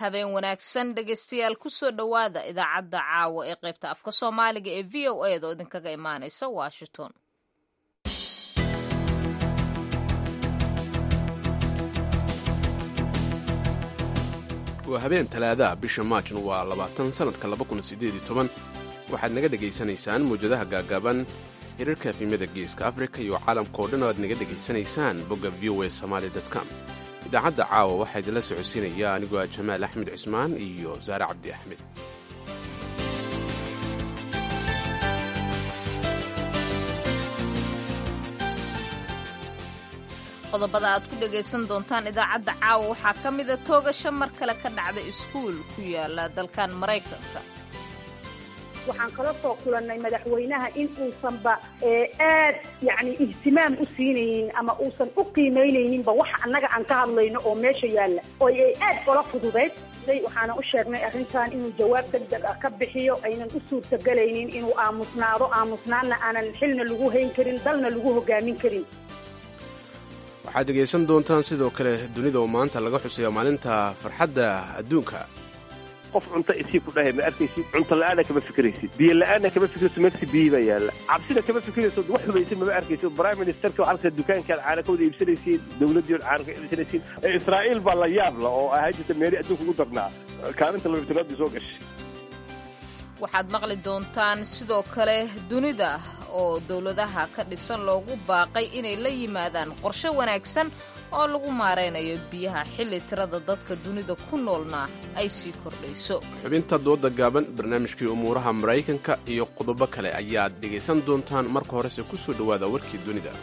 habeen wanaagsan dhegaystayaal kusoo dhowaada idaacadda caawa ee qaybta afka soomaaliga ee v o a da oo idinkaga imaanaysa washington waa habeen talaadaha bisha maajna waa labaatan sannadka waxaad naga dhegaysanaysaan mawjadaha gaagaaban hirarka efimyada geeska afrika iyo caalamka oo dhan oo aad naga dhegaysanaysaan bogga v o a somaali com idaacadda caawa waxaa idinla socodsiinaya anigoo ah jamaal axmed cismaan iyo saare cabdi axmed qodobada aad ku dhagaysan doontaan idaacadda caawa waxaa ka mida toogasho mar kale ka dhacda iskuul ku yaala dalkan maraykanka waxaan kala soo kulannay madaxweynaha in uusanba aad yani ihtimaam u siinaynin ama uusan u qiimaynayninba waxa annaga aan ka hadlayno oo meesha yaalla oo ay aad ola fududayd waxaana u sheegnay arrintan inuu jawaab degdeg ah ka bixiyo aynan u suurtagelaynin inuu aamusnaado aamusnaanna aanan xilna lagu hayn karin dalna lagu hogaamin karin waxaad dhegaysan doontaan sidoo kale dunida oo maanta laga xusayo maalinta farxadda adduunka qof cunto isii ku dhahay ma arkaysid cunto la'aana kama fikiraysid biyo la'aana kama fikirayso meegsi biyi baa yaalla cabsina kama fikirayso wax hubaysid mama arkaysid prime ministerka halka dukaankaad caana ka wada iibsanaysiin dowladdii od caana ka iibsanaysiin israa'iil baa la yaabla oo ahayd jirta meeri adduunka ugu darnaa kaalinta labitanaadii soo gashay waxaad maqli doontaan sidoo kale dunida oo dowladaha ka dhisan loogu baaqay inay la yimaadaan qorshe wanaagsan oo lagu maaraynayo biyaha xilli tirada dadka dunida ku noolna ay sii kordhayso xubinta dooda gaaban barnaamijkii umuuraha maraykanka iyo qodobo kale ayaad dhegaysan doontaan marka horese ku soo dhowaada warkii dunida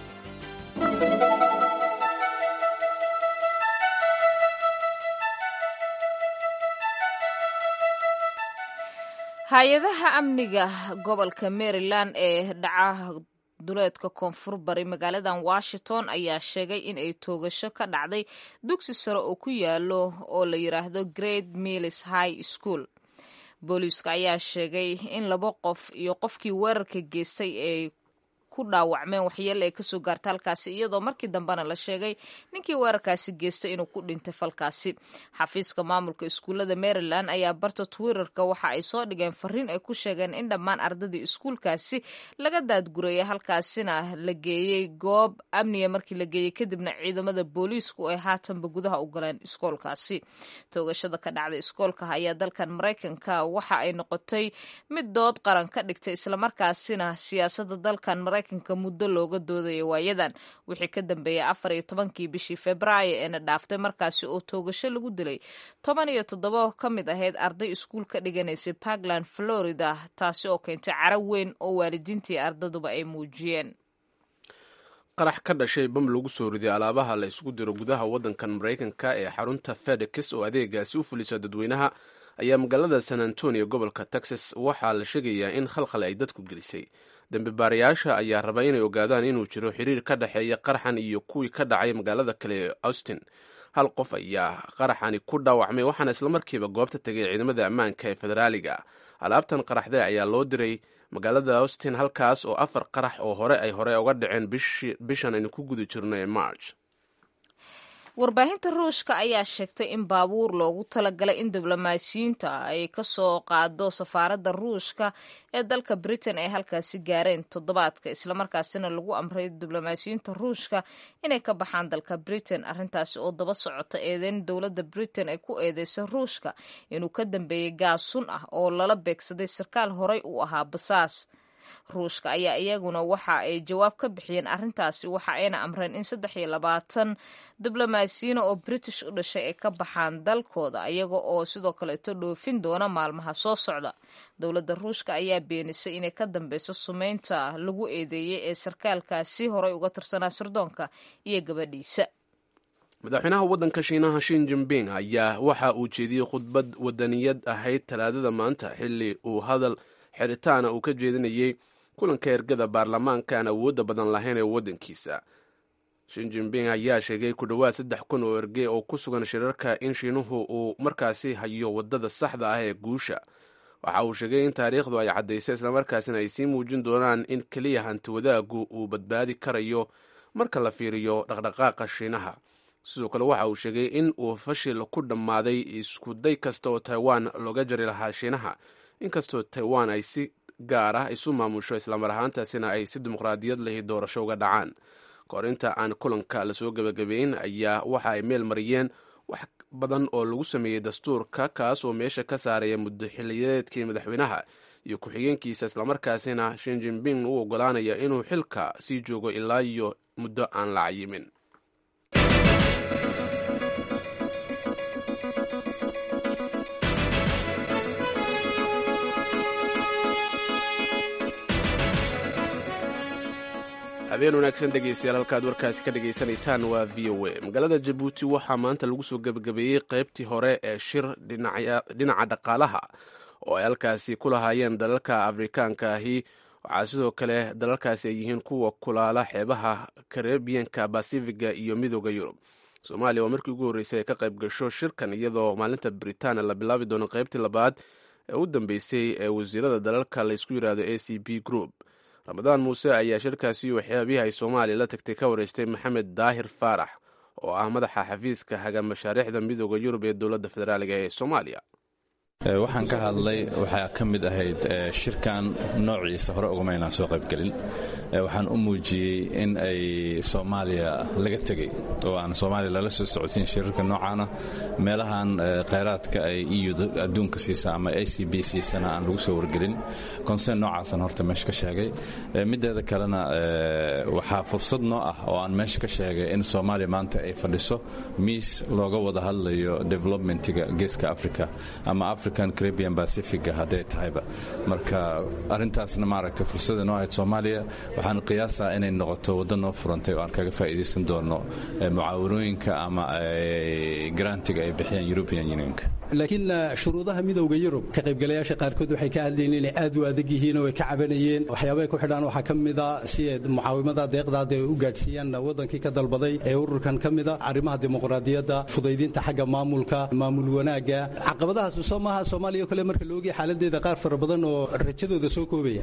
hay-adaha amniga gobolka maryland ee dhaca duleedka koonfur bari magaaladan washington ayaa sheegay in ay toogasho ka dhacday dugsi sare oo ku yaalo oo la yidhaahdo great mills high school booliiska ayaa sheegay in laba qof iyo qofkii weerarka geystay ay ku dhaawacmeen waxyeele ay kasoo gaarta halkaasi iyadoo markii dambena la sheegay ninkii weerarkaasi geystay inuu ku dhintay falkaasi xafiiska maamulka iskuullada maryland ayaa barta twitterka waxa ay soo dhigeen fariin ay ku sheegeen in dhammaan ardadii iskuulkaasi laga daadgurayay halkaasina la geeyey goob amniga markii la geeyey kadibna ciidamada booliisku ay haatanba gudaha u galeen iskoolkaasi toogashada ka dhacday iskoolka ayaa dalkan maraykanka waxa ay noqotay mid dood qaran ka dhigtay islamarkaasina siyaasada dalkan maraykanka muddo looga doodaya waayadan wixii ka dambeeyay afar iyo tobankii bishii februaayo eena dhaaftay markaasi oo toogasho lagu dilay toban iyo toddoba ka mid ahayd arday iskuul ka dhiganaysay puntland florida taasi oo keentay caro weyn oo waalidiintii ardaduba ay muujiyeen qarax ka dhashay bam lagu soo riday alaabaha la isugu diro gudaha waddankan maraykanka ee xarunta fedex oo adeegaasi u fulisa dadweynaha ayaa magaalada san antonio gobolka texas waxaa la sheegayaa in khalkhal ay dadku gelisay dembi baarayaasha ayaa raba inay ogaadaan inuu jiro xiriir ka dhexeeya qaraxan iyo kuwii ka dhacay magaalada kale ee austin hal qof ayaa qaraxani ku dhaawacmay waxaana islamarkiiba goobta tegay ciidamada ammaanka ee federaaliga alaabtan qaraxde ayaa loo diray magaalada austin halkaas oo afar qarax oo hore ay hore uga dhaceen bishan aynu ku guda jirno ee march warbaahinta ruushka ayaa sheegtay in baabuur loogu talagalay in diblomaasiyiinta ay kasoo qaado safaaradda ruushka ee dalka britain ay halkaasi gaareen toddobaadka islamarkaasina lagu amray diblomaasiyiinta ruushka inay ka baxaan dalka britain arrintaasi oo daba socota eedeyn dowladda britain ay ku eedeysay ruushka inuu ka dambeeyey gaas sun ah oo lala beegsaday sarkaal horey u ahaa basaas ruushka ayaa iyaguna waxa ay jawaab ka bixiyeen arrintaasi waxa ayna amreen in saddex iyo labaatan diblomaasiyiina oo british u dhashay ay ka baxaan dalkooda iyaga oo sidoo kaleeto dhoofin doona maalmaha soo socda dowladda ruushka ayaa beenisay inay ka dambeyso sumeynta lagu eedeeyey ee sarkaalkaasi horey uga tirsanaa sirdoonka iyo gabadhiisa madaxweynaha waddanka shiinaha shin jimping ayaa waxa uu jeediyey khudbad wadaniyad ahayd talaadada maanta xilli uu hadal xiritaana uu ka jeedinayey kulanka ergada baarlamaanka aan awoodda badan lahayn ee waddankiisa shin jimping ayaa sheegay ku dhowaad saddex kun oo erge oo ku sugan shirarka in shiinuhu uu markaasi hayo waddada saxda ah ee guusha waxa uu sheegay in taariikhdu ay caddaysay islamarkaasina ay sii muujin doonaan in keliya hanti wadaaggu uu badbaadi karayo marka la fiiriyo dhaqdhaqaaqa shiinaha sidoo kale waxa uu sheegay in uu fashil ku dhammaaday iskuday kasta oo taiwan looga jari lahaa shiinaha inkastoo taiwan ay si gaar ah isu maamusho islamar ahaantaasina ay si dimuqraadiyad lahi doorasho uga dhacaan kahor inta aan kulanka lasoo gebagabeyn ayaa waxa ay meel mariyeen wax badan oo lagu sameeyey dastuurka kaas oo meesha ka saaraya muddo xiliyadeedkii madaxweynaha iyo ku-xigeenkiisa islamarkaasina shin jinping u ogolaanaya inuu xilka sii joogo ilaa iyo muddo aan la cayimin habeen wanaagsan dhegeystayaal halkaad warkaasi ka dhegaysanaysaan waa v o a magaalada jabuuti waxaa maanta lagu soo gebagabeeyey qaybtii hore ee shir dhinaca dhaqaalaha oo ay halkaasi ku lahaayeen dalalka afrikaanka ahi waxaa sidoo kale dalalkaasi ay yihiin kuwa kulaala xeebaha karebiyanka basifiga iyo midooda yurub soomaaliya waa markii ugu horreysay ay ka qayb gasho shirkan iyadoo maalinta britaania la bilaabi doono qaybtii labaad ee u dambeysay ee wasiirada dalalka laysku yidhaahdo a c b group ramadaan muuse ayaa shirkaasi waxyaabihii ay soomaaliya la tagtay ka wareystay maxamed daahir faarax oo ah madaxa xafiiska haga mashaariicda midooda yurub ee dowladda federaaliga ee soomaaliya waxaan ka hadlay waxaa ka mid ahayd shirkan noociisa hore ugama inaan soo qaybgelin waxaan u muujiyey in ay soomaaliya laga tegey oo aan soomaaliya lala soo socodsiin shirarka noocaana meelahan khayraadka ay eu adduunka siisa ama a c b siisana aan lagu soo wargelin konsen noocaasan horta meesha ka sheegay mideeda kalena waxaa fursad noo ah oo aan meesha ka sheegay in soomaaliya maanta ay fadhiso miis looga wada hadlayo developmentiga geeska africa ama african caribian pacifiga hadday tahayba marka arintaasna maaragtay fursada noo ahayd soomaaliya waxaan qiyaasaa inay noqoto waddo noo furantay oo aan kaga faa'iidaysan doono mucaawanooyinka ama garantiga ay bixiyaan european unionka laakiin shuruudaha midowda yurub ka qaybgalayaasha qaarkood waxay ka hadlayeen inay aad u adag yihiin oo ay ka cabanayeen waxyaabahay ku xidhaan waxaa ka mida si ay mucaawimada deeqdaada ay u gaadhsiiyaan waddankii ka dalbaday ee ururkan ka mida arrimaha dimuqraadiyadda fudaydinta xagga maamulka maamul wanaagga caqabadahaas soo maaha soomaaliya o kale marka laogaya xaaladeeda qaar fara badan oo rajadooda soo koobaya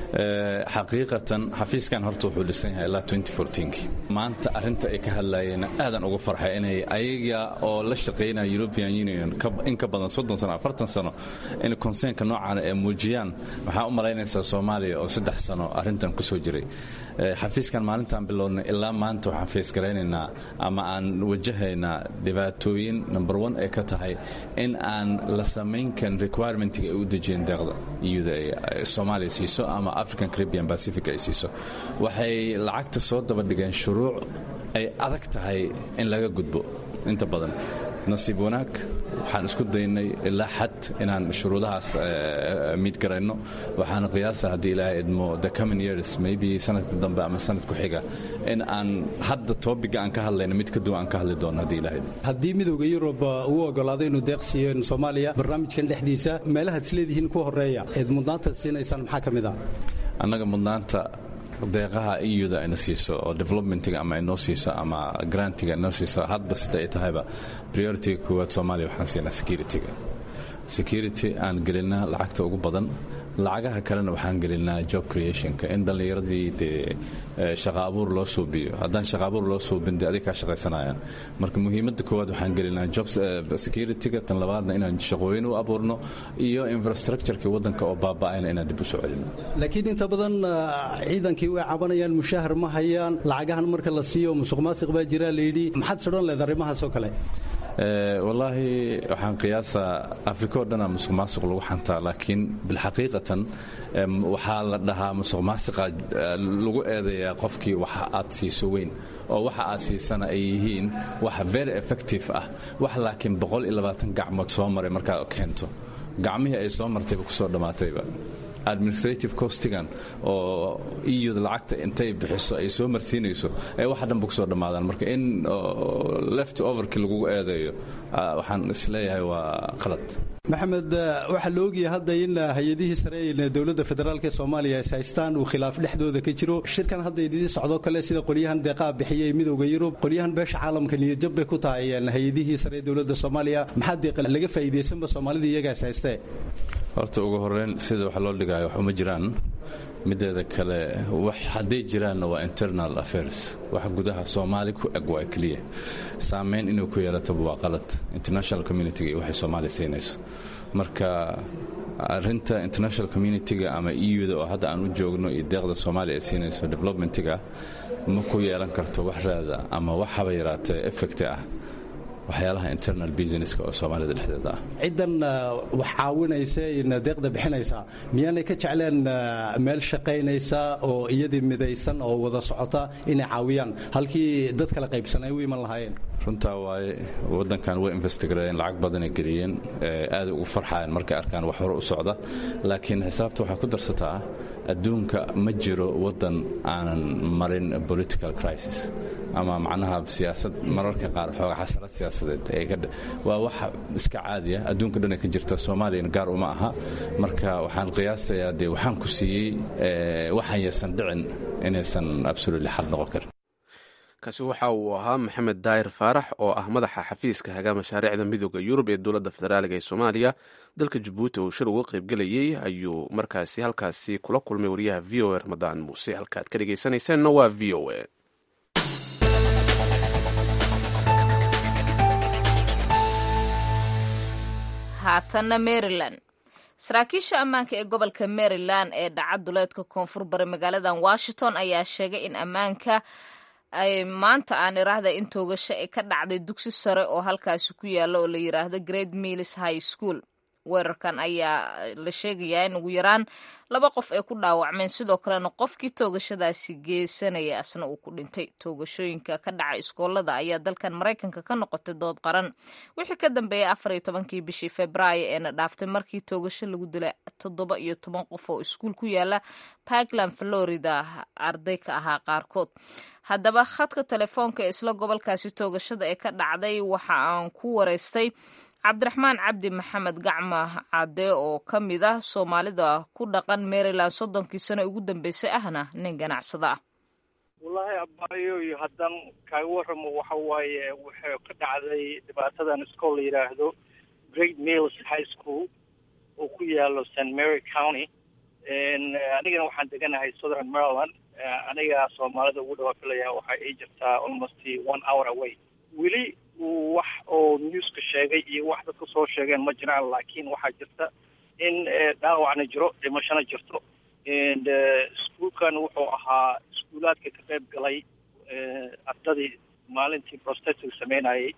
xaqiiqatan xafiiskan horta wuxuu dhisan yahay ilaa maanta arrinta ay ka hadlayeen aadan ugu farxay inay ayaga oo la shaqaynaya european union in ka badan soddon sano afartan sano in konseenka noocaana ay muujiyaan waxaa u malaynaysaa soomaaliya oo saddex sano arrintan ku soo jiray xafiiskan maalintaan bilownay ilaa maanta waxaan feesgaraynaynaa ama aan wajahaynaa dhibaatooyin number one ay ka tahay in aan la samayn karin requirementiga ay u dejiyeen deeqda iyada ay soomaaliya siiso ama african caribian pacific ay siiso waxay lacagta soo daba dhigeen shuruuc ay adag tahay in laga gudbo inta badan nasiib wanaag waxaan isku daynay ilaa xad inaan shuruudahaas miidgarayno waxaana qiyaasa haddii ilaahay idmo the coming years maybe sanadka dambe ama sanad ku xiga in aan hadda toobiga aan ka hadlayno mid ka duwan aan ka hadli doono haddii ilaahay haddii midowda yurub uu ogolaaday inuu deeq siiyo soomaaliya barnaamijkan dhexdiisa meelahaad isleedihiin ku horeeya eed mudnaanta siinaysaan maxaa ka mid ah annaga mudnaanta deeqaha euda ayna siiso oo developmentiga ama inoo siiso ama grantiga inoo siiso hadba sida ay tahayba prioritiga koowaad soomaaliya waxaan siinaa securityga security aan gelinaa lacagta ugu badan lacagaha kalena waxaan gelinaa job creationka in dhallinyaradii dee shaqa abuur loo suubiyo haddaan shaqa abuur loo suubin dee adig kaa shaqaysanayaan marka muhiimadda koowaad waxaan gelinaa job securityga tan labaadna inaan shaqooyin u abuurno iyo infrastructureki waddanka oo baaba'ayna inaan dib u soo celino laakiin inta badan ciidankii way cabanayaan mushahar ma hayaan lacagahan marka la siiyo musuq maasiq baa jiraa layidhi maxaad sodhan leed arrimahaas oo kale wallaahi waxaan qiyaasaa afrika o dhanaa musuq maasuq lagu xantaa laakiin bilxaqiiqatan waxaa la dhahaa musuq maasiqa lagu eedeeyaa qofkii waxa aad siiso weyn oo waxa aad siisana ay yihiin wax very effective ah wax laakiin gacmood soo maray markaad keento gacmihii ay soo martayba kusoo dhammaatayba administrative costigan oo euda lacagta intay bixiso ay soo marsiinayso ay wax dhanba kusoo dhammaadaan marka in left overkii lagugu eedeeyo waxaan isleeyahay waa qalad maxamed waxaa la ogyahay hadda in hay-adihii sare ee dowladda federaalk ee soomaaliya is haystaan uu khilaaf dhexdooda ka jiro shirkan hadda idii socdo kale sida qolyahan deeqaa bixiya ee midowda yurub qolyahan beesha caalamka niyadjab bay ku tahay hay-adihii sare ee dowladda soomaaliya maxaa deeqa laga faa'iidaysanba soomaalida iyagaa is haystee horta ugu horeyn sida wax loo dhigaayo wax uma jiraan mideeda kale wax hadday jiraanna waa internal affairs wax gudaha soomaali ku eg waa keliya saameyn inuu ku yeelataba waa qalad international communitiga iyo waxay soomaaliya siinayso marka arinta international communitiga ama euda oo hadda aan u joogno iyo deeqda soomaaliya ay siinayso developmentiga ma ku yeelan karto wax raada ama wax haba yaraatee effect ah waxyaalaha internal businesska oo soomaalida dhexdeeda ah ciddan wax caawinaysa deeqda bixinaysa miyaanay ka jecleen meel shaqaynaysa oo iyadii midaysan oo wada socota inay caawiyaan halkii dad kala qaybsan ay u iman lahaayeen runtaa waaye waddankan way investigareeyeen lacag badanay geliyeen aaday ugu farxayan markay arkaan wax hore u socda laakiin xisaabta waxaa ku darsataa adduunka ma jiro waddan aanan marin political crisis ama macnaha siyaasad mararka qaar xooga xasalad siyaasadeed waa wax iska caadiya adduunka dhanay ka jirta soomaaliyana gaar uma aha marka waxaan qiyaasayaa dee waxaan ku siiyey waxaan yaysan dhicin inaysan absolutely xal noqon karin kaasi waxa uu ahaa maxamed daahir faarax oo ah madaxa xafiiska hagaa mashaariicda midooda yurub ee dowladda federaaliga ee soomaaliya dalka jabuuti uu shir uga qaybgelayey ayuu markaasi halkaasi kula kulmay wariyaha v o a ramadaan muuse halkaad ka dhegaysanayseena waa v o a haatanna maryland saraakiisha ammaanka ee gobolka maryland ee dhaca duleedka koonfur bari magaaladan washington ayaa sheegay in ammaanka ay maanta aan iraahda in toogasho ay ka dhacday dugsi sare oo halkaasi ku yaalla oo la yiraahdo great mills high school weerarkan ayaa la sheegayaa in ugu yaraan laba qof ay ku dhaawacmeen sidoo kalena qofkii toogashadaasi geysanaya asna uu ku dhintay toogashooyinka ka dhaca iskoolada ayaa dalkan maraykanka ka noqotay dood qaran wixii ka dambeeyay afar iyo tobankii bishii februaayo eena dhaaftay markii toogasho lagu dilay toddoba iyo toban qof oo iskuul ku yaala parkland florida arday ka ahaa qaarkood haddaba khadka telefoonka ee isla gobolkaasi toogashada ee ka dhacday waxa aan ku wareystay cabdiraxmaan cabdi maxamed gacma cadde oo ka mid ah soomaalida ku dhaqan maryland soddonkii sano ugu dambeysay ahna nin ganacsada ah wallaahi abaayo iyo haddaan kaaga warramo waxa waaye waxay ka dhacday dhibaatadan iskool la yidhaahdo great mills high school oo ku yaalo st mary county anigana waxaan deganahay southern maryland aniga soomaalida ugu dhawaa filaya waxa ay jirtaa almost one hour away weli wax oo newska sheegay iyo wax dadka soo sheegeen ma jiraan laakiin waxaa jirta in dhaawacna jiro dhimashona jirto iskuolkan wuxuu ahaa iskuulaadka ka qayb galay ardadii maalintii prostestig sameynayay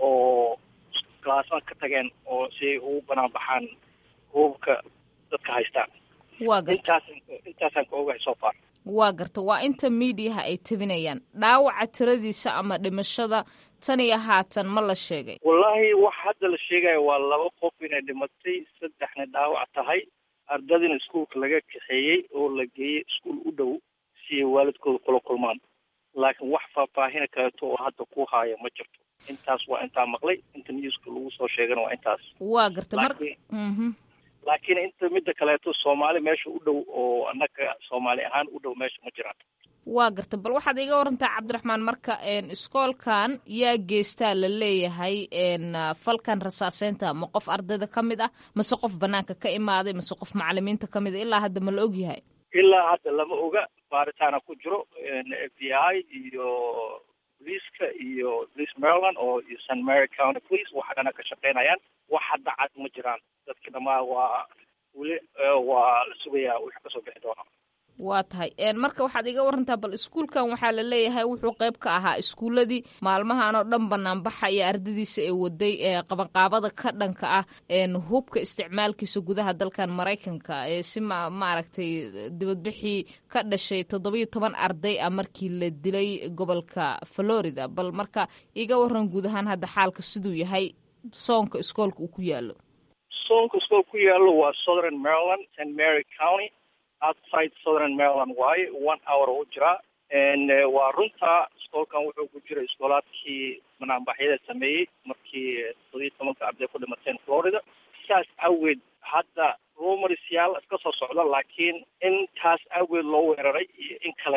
oo claasma ka tageen oo si ay ugu banaan baxaan hubabka dadka haystaan waa garta intaas intaasaan ka ogahay so far waa garta waa inta miidiyaha ay tabinayaan dhaawaca tiradiisa ama dhimashada tan iyo haatan ma la sheegay wallaahi wax hadda la sheegaya waa laba qof inay dhimatay saddexna dhaawac tahay ardadina iskuolka laga kaxeeyey oo la geeyey iskuol u dhow si ay waalidkooda kula kulmaan laakiin wax faahfaahina kaleeto oo hadda ku haaya ma jirto intaas waa intaa maqlay inta newska lagu soo sheegana waa intaas waa garta mar Laakiin- mhm laakiin inta midda kaleeto soomaali meesha u dhow oo annaga soomaali ahaan u dhow meesha ma jiraan waa garta bal waxaad iga warantaa cabdiraxmaan marka een, iskoolkan yaa geystaa la leeyahay een, ah, falkan rasaaseynta ma qof ardayda ka mid ah mase qof banaanka ka imaaday mase qof macalimiinta ka mid a ilaa hadda ma la ogyahay ilaa hadda lama oga baaritaana ku jiro f b i iyo booliiska iyo police maryland oo iyo st mary county police waxa dhana ka shaqeynayaan wax hadda cad ma jiraan dadki dhamaa waa weli eh, waa la sugayaa wixii kasoo bixi doona waa tahay een, marka waxaad iga warantaa bal iskuulkan waxaa la leeyahay wuxuu qayb ka ahaa iskuuladii maalmahan oo dhan banaanbaxa iyo ardadiisa ee waday ee qabanqaabada ka dhanka ah een, hubka isticmaalkiisa gudaha dalkan maraykanka ee si ma maaragtay dibadbixii ka dhashay toddobiyo toban arday ah markii la dilay gobolka florida bal marka iga waran guud ahaan hadda xaalka siduu yahay soonka iskoolka uu ku yaalo soonka iskool ku yaalo waa southern maryland st mary county outside southern maryland waaye one hour u jiraa n waa runta iskoolkan wuxuu ku jiray iskoolaadkii banaanbaxyada sameeyey markii toddobiyo tobanka arday ku dhimateen florida saas awgeed hadda rumorsyaal iska soo socda laakiin intaas awgeed loo weeraray iyo in kaleeto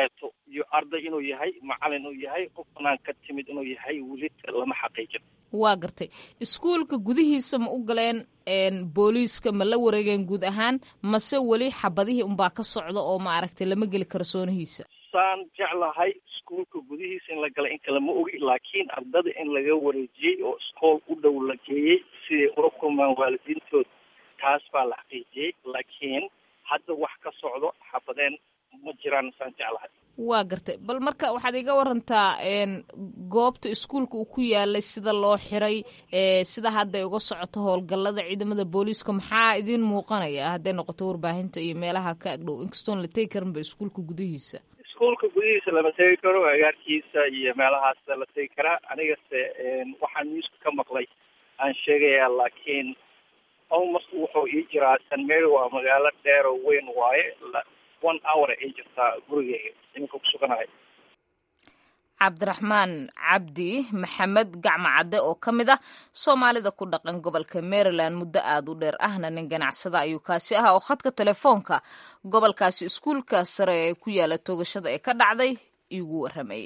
iyo arday inuu yahay macalin uu yahay qof banaan ka timid inuu yahay weli lama xaqiijin waa gartay iskuulka gudihiisa ma u galeen booliiska ma la wareegeen guud ahaan mase weli xabadihii unbaa ka socda oo ma aragtay lama geli kalsoonihiisa saan jeclahay iskuulka gudihiisa in la galay in kale ma ogi laakiin ardada in laga wareejiyey oo iskool u dhow la geeyey siday ula kulmaan waalidiintood taas baa la xaqiijiyey laakiin hadda wax ka socdo xabadeen ma jiraan saan jeclahay waa gartay bal marka waxaad iga warantaa goobta iskuulka uu ku yaalay sida loo xiray sida hadda ay uga socoto howlgallada ciidamada booliiska maxaa idiin muuqanaya hadday noqoto warbaahinta iyo meelaha ka agdhow inkastoon la tegi karinba iskuulka gudihiisa iskuulka gudihiisa lama tegi karo agaarkiisa iyo meelahaas la tegi karaa anigase waxaan newska ka maqlay aan sheegayaa laakiin almost wuxuu ii jiraa san mary waa magaalo dheer oo weyn waaye one hour ay jirtaa gurigeyga iminka ku suganahay cabdiraxmaan cabdi maxamed gacmo cadde oo ka mid ah soomaalida ku dhaqan gobolka maryland muddo aada u dheer ahna nin ganacsada ayuu kaasi ahaa oo khadka telefoonka gobolkaasi iskuulka sare ee ku yaala toogashada ee ka dhacday iigu warramayay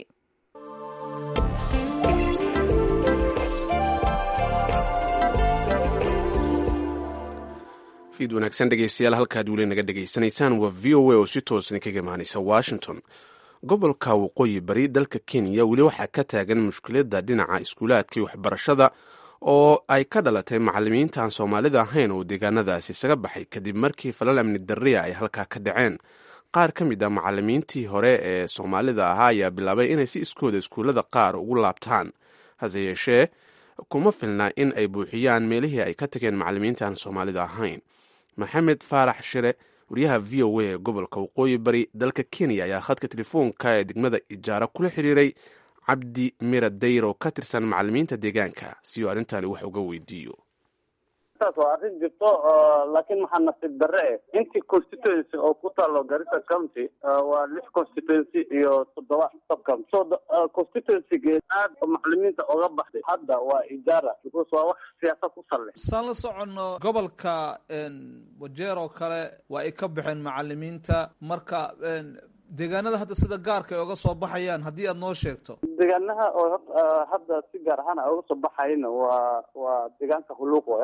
fiid wanaagsan dhegeystayaal halkaad weli naga dhegaysanaysaan waa v o a oo si toos idinkaga imaanaysa washington gobolka waqooyi bari dalka kenya weli waxaa ka taagan mushkiladda dhinaca iskuulaadka iyo waxbarashada oo ay ka dhalatay macalimiinta aan soomaalida ahayn oo deegaanadaasi isaga baxay kadib markii falal amni darriya ay halkaa ka dhaceen qaar ka mid a macalimiintii hore ee soomaalida ahaa ayaa bilaabay inay si iskooda iskuullada qaar ugu laabtaan hase yeeshee kuma filna in ay buuxiyaan meelihii ay ka tageen macalimiinta aan soomaalida ahayn maxamed faarax shire wariyaha v o a ee gobolka waqooyi bari dalka kenya ayaa khadka telefoonka ee degmada ijaaro kula xiriiray cabdi mira dayr oo ka tirsan macalimiinta deegaanka si uu arrintani wax uga weydiiyo taas waa arrin jirto laakiin maxaa nasiib darre eh intii constituency oo ku taalo garissa county waa lix constituency iyo toddoba subcounty so constituencygeed aad macalimiinta oga baxday hadda waa ijaara because waa wax siyaasad ku salle saan la soconno gobolka wajeer oo kale waa ay ka baxeen macalimiinta marka deegaanada hadda sida gaarka ay oga soo baxayaan haddii aad noo sheegto deegaanaha oo hadda si gaar ahaan a oga soo baxayna waa waa deegaanka huluuqo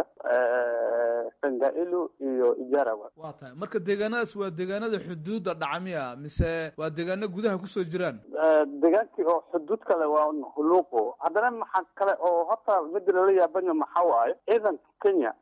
sangailu iyo ijara waa tahay marka deegaanadaas waa deegaanada xuduudda dhacmiya mise waa deegaano gudaha kusoo jiraan deegaankii oo xuduud kale waa huluuqo haddana maxaa kale oo horta mida lala yaabanyo maxaa waaye ciidanka kenya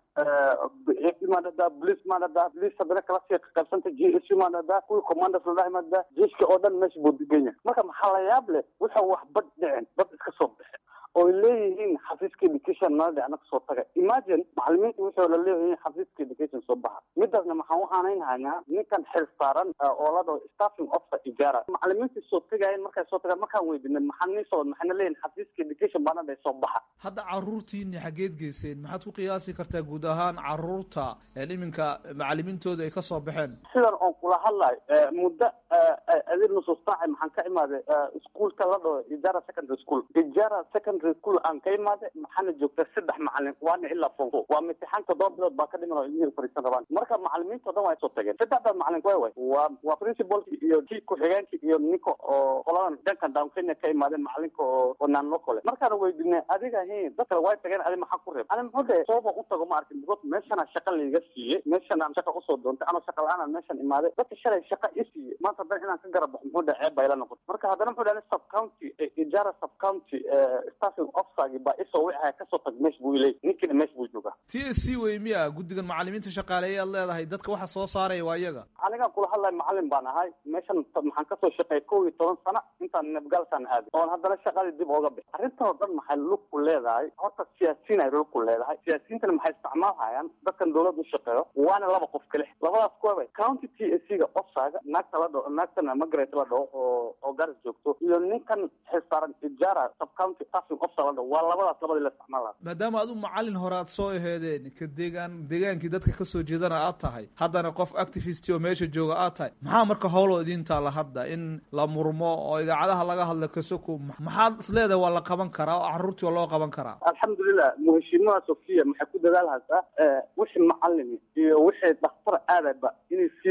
maadhadaa police maadhadaa police haddana kala sii qaybsanta g s u maadhadaa kuwii commanders ladhahay maadhadaa jeiska oo dhan meesha buu degan yahay marka maxaa la yaab leh wuxuu wax bad dhicin bad iska soo bixin oy leeyihiin xafiiska education nala dhicna kasoo taga imagine macalimiinta wuxuu la leeyihiin xafiiska education soo baxa midaasna maxaan u aanaynhaynaa ninkan xil saaran oo la dhaho staffing officer ijaara macalimiintii soo tagayeen markay soo tagaan markaan weydinay maxaa nii soo maxayna leeyihin xafiiska education baana dhahay soo baxa hadda caruurtiini xageed geyseen maxaad ku qiyaasi kartaa guud ahaan caruurta iminka macalimiintooda ay kasoo baxeen sidan oon kula hadlay muddo adir nusus saaci maxaan ka imaaday iskuolka la dhaho ijara secondary school ijara secondary school aan ka imaaday maxaana joogta saddex macalin waana ilaa fonko waa mitixaan toddoba bilood baa ka dhiman oo ilmihii fariisan rabaan marka macalimiinta o dhan waa soo tageen saddexda macalin way way waa waa principalki iyo kii ku-xigeenki iyo ninka oo qoladan dhankan down kenya ka imaadeen macalinka oo oo naan lokole markaana weydinay adiga hin dad kale way tageen adi maxaa ku reeb ani muxuu dhahe sooba u tago ma arkin because meeshana shaqa laiga siiyey meeshanaan shaqa usoo doontay anoo shaqa la-aanaan meeshan imaaday dadka shalay shaqa i siiyey maanta haddana inaan ka garab baxo muxuu dhahe ceeb bayla noqotay marka haddana muxuu dhahe sub county ijara sub county staffing officergi baa isoo wixaya kasoo tag meesha buu iley ninkiina meesha buu joogaa t s c wey miya guddigan macalimiinta shaqaaleeya aad leedahay dadka waxa soo saaraya waa iyaga anigaan kula hadlay macalin baan ahay meeshan maxaan kasoo shaqeeyay kow iyo toban sana intaan nabgaalsaan aaday oon haddana shaqadii dib ooga bix arrintan oo dhan maxay lug ku leedahay horta siyaasiyiin ay lug ku leedahay siyaasiyiintana maxay isticmaalhayaan dadkan dawladda u shaqeeyo waana laba qof kale labadaas kuwaba county t s c ga ofsaaga naagta la dhaho naagtana magret la dhaho oo oo garis joogto iyo ninkan xilsaaran ijara sub county staffing officer la dhaho waa labadaas labadii la isticmaalaha maadaama adu macalin hore aad soo aheedeen ka deegaan deegaankii dadka kasoo jeedana aad tahay haddana qof activist oo meesha jooga aad tahay maxaa marka howloo idiin taala hadda in la murmo oo idaacadaha laga hadla kasoko maxaad isleedahay waa la qaban karaa oo caruurtii waa loo qaban karaa alxamdulilah muheshiimaha sofiya maxay ku dadaalhaysaa wixii macalin iyo wixii dhakhtar aadayba inay siiska si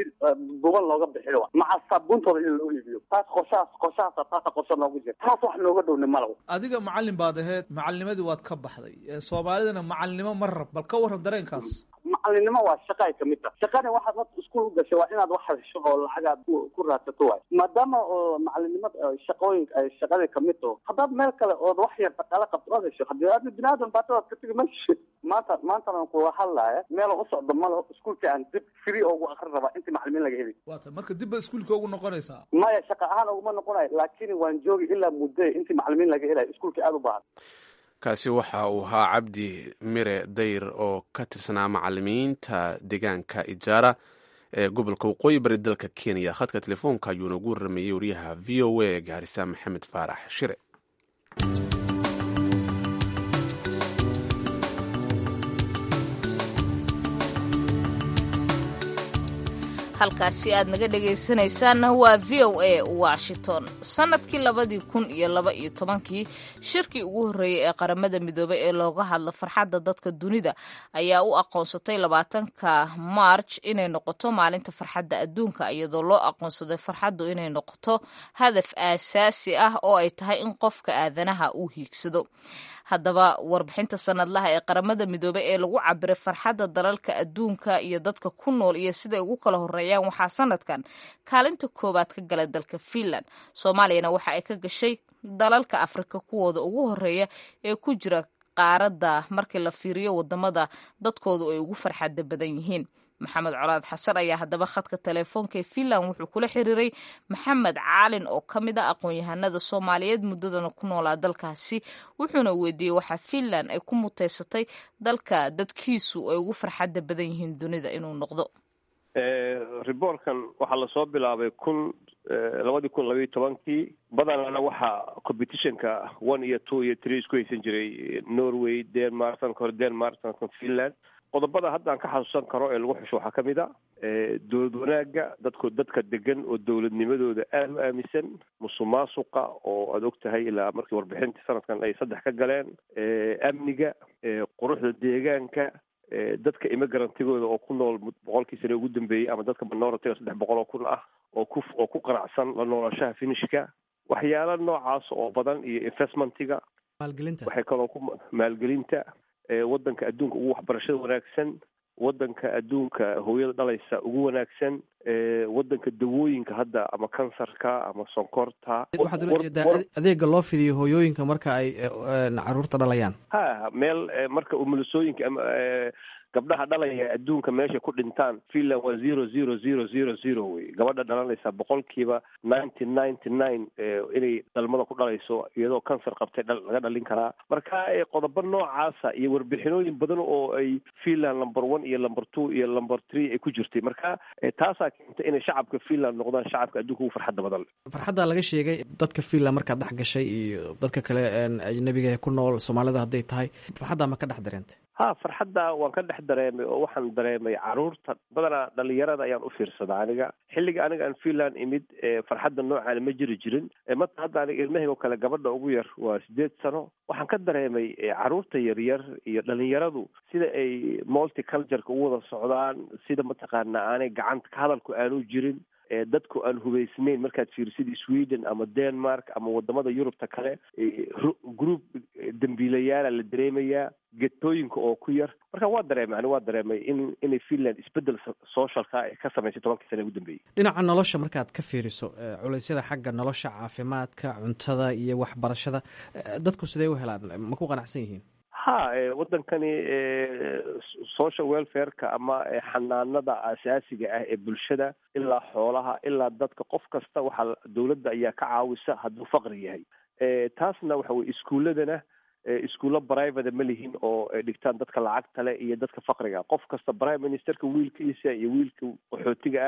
duban looga bixiyo maca saabuuntooda in loo iibiyo taas qorshahaas qorshahaas taasa qorshe noogu jira taas wax nooga dhowni malaw adiga macalin baad ahayd macalinimadii waad ka baxday soomaalidana macalinimo ma rab bal ka warran dareenkaas macalinimo waa shaqa ay kamid tahay shaqani waxaad marka iskuul u gashay waa inaad wax hesho oo lacagaad ku raadsato waay maadaama oo macalinimada shaqooyin ay shaqadii kamid taho haddaad meel kale ood wax yar dhaqaale qabto ood hesho hadii aad bini aadan baatadaad ka tegi mayshi maanta maantana kula hadlaaya meel u socdo malo iskuulkii aan dib free ugu akrin rabaa intii macalimiin laga heli waata marka dib ba iskuulka ugu noqonaysaa maya shaqa ahaan uguma noqonayo laakiin waan joogi ilaa muddo intii macalimiin laga helayo iskuulkii aada u baahan kaasi waxa uu ahaa cabdi mire dayr oo ka tirsanaa macalimiinta deegaanka ijaara ee gobolka waqooyi bari dalka kenya khadka telefoonka ayuuna ugu warameeyey wariyaha v o a gaarisa maxamed faarax shire halkaasi aad naga dhegaysanaysaanna waa v o a washington sannadkii labadii kun iyo laba iyo tobankii shirkii ugu horreeyey ee qaramada midoobay ee looga hadlo farxadda dadka dunida ayaa u aqoonsatay labaatanka march inay noqoto maalinta farxadda adduunka iyadoo loo aqoonsaday farxaddu inay noqoto hadaf aasaasi ah oo ay tahay in qofka aadanaha uu hiigsado haddaba warbixinta sanadlaha ee qaramada midoobey ee lagu cabiray farxadda dalalka adduunka iyo dadka ku nool iyo siday ugu kala horeeyaan waxaa sanadkan kaalinta koowaad ka galay dalka finland soomaaliyana waxa ay ka gashay dalalka afrika kuwooda ugu horeeya ee ku jira qaaradda markii la fiiriyo wadamada dadkoodu ay ugu farxadda badan yihiin maxamed colaad xasan ayaa haddaba khadka teleefoonka ee finland wuxuu kula xiriiray maxamed caalin oo ka mid ah aqoon-yahanada soomaaliyeed muddadana ku noolaa dalkaasi wuxuuna weydiiyey waxaa finland ay ku muteysatay dalka dadkiisu ay ugu farxadda badan yihiin dunida inuu noqdo riboorkan waxaa lasoo bilaabay kun labadii kun labayo tobankii badanana waxaa competitionka one iyo two iyo three isku haysan jiray norway denmark sanka hore denmark sanadkan finland qodobada hadda aan ka xasuusan karo ee lagu xusho waxaa ka mid a dowlad wanaagga dadko dadka degan oo dowladnimadooda aada u aaminsan musuq maasuqa oo aada og tahay ilaa markii warbixintii sanadkan ay saddex ka galeen amniga quruxda deegaanka dadka immigarantigooda oo ku nool boqolkii sane ugu dambeeyey ama dadka minoritiga saddex boqol oo kun ah oo ku oo ku qanacsan la noolashaha finishka waxyaala noocaas oo badan iyo investmentiga maalgelinta waxay kaloo ku maalgelinta waddanka adduunka ugu waxbarashada wanaagsan waddanka adduunka hooyada dhalaysa ugu wanaagsan waddanka dawooyinka hadda ama kansarka ama sonkorta waxaad ula jeedaa adeega loo fidiyo hooyooyinka marka ay caruurta dhalayaan ha meel marka umulisooyinka ama gabdhaha dhalaya adduunka meeshay ku dhintaan finland waa zero zero zero zero zero wey gabadha dhalanaysa boqolkiiba ninety ninety nine inay dhalmada ku dhalayso iyadoo kansar qabtay laga dhalin karaa marka qodobo noocaasa iyo warbixinooyin badan oo ay finland number one iyo number two iyo number three ay ku jirtay marka taasaa keentay inay shacabka finland noqdaan shacabka adduunka ugu farxadda badan farxadda laga sheegay dadka finland markaad dhex gashay iyo dadka kale ajnabiga ku nool soomaalida hadday tahay farxadda ma ka dhex dareentay ha farxadda waan ka dhex dareemay oo waxaan dareemay caruurta badanaa dhalinyarada ayaan u fiirsadaa aniga xilliga aniga aan finland imid farxadda noocaana ma jiri jirin mata hadda aniga ilmahayg oo kale gabadha ugu yar waa sideed sano waxaan ka dareemay caruurta yaryar iyo dhalinyaradu sida ay multicultureka u wada socdaan sida mataqaana aanay gacanta ka hadalku aanu jirin dadku aan hubaysnayn markaad fiirisid sweden ama denmark ama wadamada yurubta kale group dambiilayaala la dareemayaa getooyinka oo ku yar marka waa dareemay ani waa dareemay in inay finland isbedel socialka ay ka samaysay tobankii sana ugu dambeeyey dhinaca nolosha markaad ka fiiriso culeysyada xagga nolosha caafimaadka cuntada iyo waxbarashada dadku sidee u helaan ma ku qanacsan yihiin ha waddankani social welfareka ama xanaanada asaasiga ah ee bulshada ilaa xoolaha ilaa dadka qof kasta waxaa dowladda ayaa ka caawisa hadduu faqri yahay taasna waxa weye iskuuladana iskuulo private ma lihin oo dhigtaan dadka lacagta leh iyo dadka faqriga qof kasta prime ministerka wiilkiisa iyo wiilka qaxootiga ah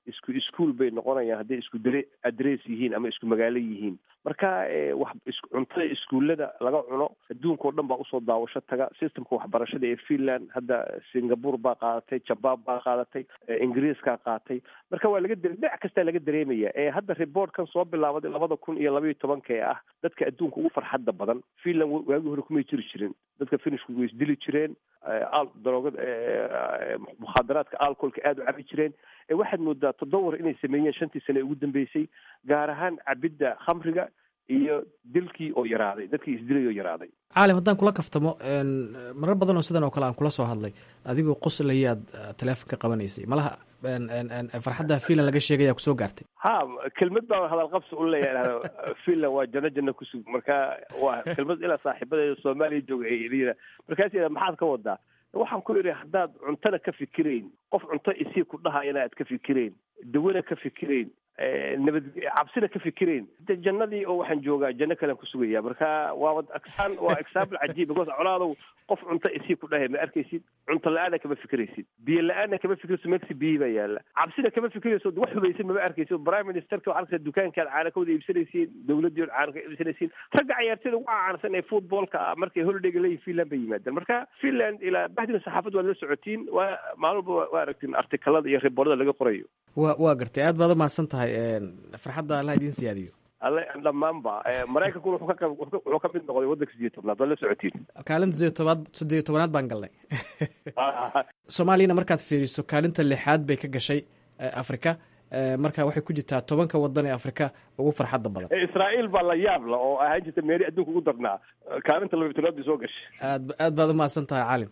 isku iskuol bay noqonayaan hadday isku dare adress yihiin ama isku magaalo yihiin marka wax cuntada iskuullada laga cuno adduunka o dhan baa usoo daawasho taga systemka waxbarashada ee finland hadda singapore baa qaadatay jabaan baa qaadatay ingiriiskaa qaatay marka waa laga dhinac kastaa laga dareemaya ee hadda reportkan soo bilaabaday labada kun iyo labaiyo tobanka ee ah dadka adduunka ugu farxadda badan finland waagii hore kumay jiri jirin dadka finishku way isdili jireen daroogada mukhaadaraadka alcoholka aada u cabi jireen waxaad moodaa todobawar inay sameeyeen shantii sane ugu dambeysay gaar ahaan cabidda khamriga iyo dilkii oo yaraaday dadkii isdilay oo yaraaday caalim haddaan kula kaftamo marar badan oo sidan oo kale aan kula soo hadlay adigoo qoslayaad teleefonka qabanaysay malaha farxadda finland laga sheegaya kusoo gaartay ha kelmad baa hadal qabsi u leeyahay finland waa janno janno kusug marka waa kelmad ilaa saaxiibadeeda soomaaliya jooga ay yidha markaas maxaad ka wadaa waxaan ku idhi haddaad cuntana ka fikirayn qof cunto isii ku dhahayana aad ka fikirayn dawana ka fikirayn nabad cabsina ka fikirayn de jannadii oo waxaan joogaa janno kalean ku sugaya marka waa aksaan waa example cajiib because colaadow qof cunto isii ku dhahay ma arkaysid cunto la-aana kama fikiraysid biyo la-aana kama fikirayso megsi biyi baa yaala cabsina kama fikirayso wax hubaysan mama arkaysid prime ministerka waxaa arkaysa dukaankaad caana ka wada iibsanaysiin dowladdii od caana ka iibsanaysiin ragga ciyaartooyda ugu caansan ee footballka ah markay holidayga leeyihin finland bay yimaadeen marka finland ilaa bahdina saxaafad waad la socotiin waa maalin walba waa aragtiin artikalada iyo riboorada laga qorayo wa waa gartay aad baad umahadsan tahay farxadda allah idiin siyaadiyo alle dhammaanba maraykankuna wuxuu ka wuxuu ka mid noqday waddanka sideed tobnaad waad la socotiin kaalinta sideed tobaad sideed tobanaad baan galnay soomaaliyana markaad fiiriso kaalinta lixaad bay ka gashay afrika marka waxay ku jirtaa tobanka wadan ee afrika ugu farxadda badan israa'iil baa la yaab la oo ahaan jirta meeri adduunka ugu darnaa kaalinta labiy tobnaad bay soo gashay aad aad baad umahadsan tahay caalim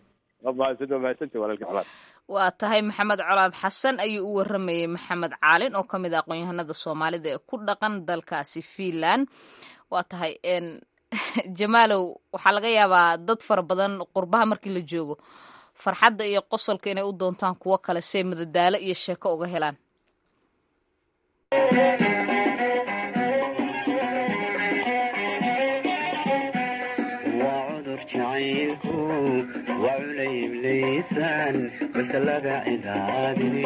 waa tahay maxamed colaad xasan ayuu u waramayey maxamed caalin oo ka mid ah aqoon-yahanada soomaalida ee ku dhaqan dalkaasi finland waa tahay jamaalow waxaa laga yaabaa dad fara badan qurbaha markii la joogo farxadda iyo qosolka inay u doontaan kuwo kale see madadaalo iyo sheeko uga helaan وعليم ليسان بس لقى عذابني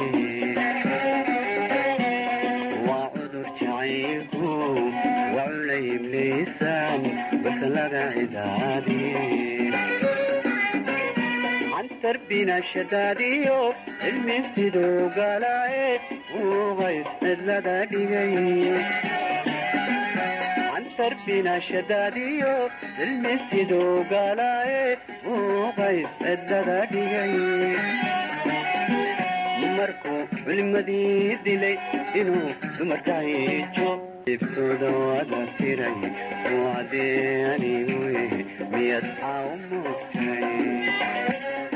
وعذر شعيكو وعليم ليسان بس لقى عذابي عن تربينا شداديو المسيدو قلاي وغيس لدى دقيق tarbina shadaadiyo ilmisidu galaaye uu qays ciddada dhigay markuu culimadii dilay inuu dumarka hijo ibtooda wada tiray wacdee aniguye miyad xaa u moogtay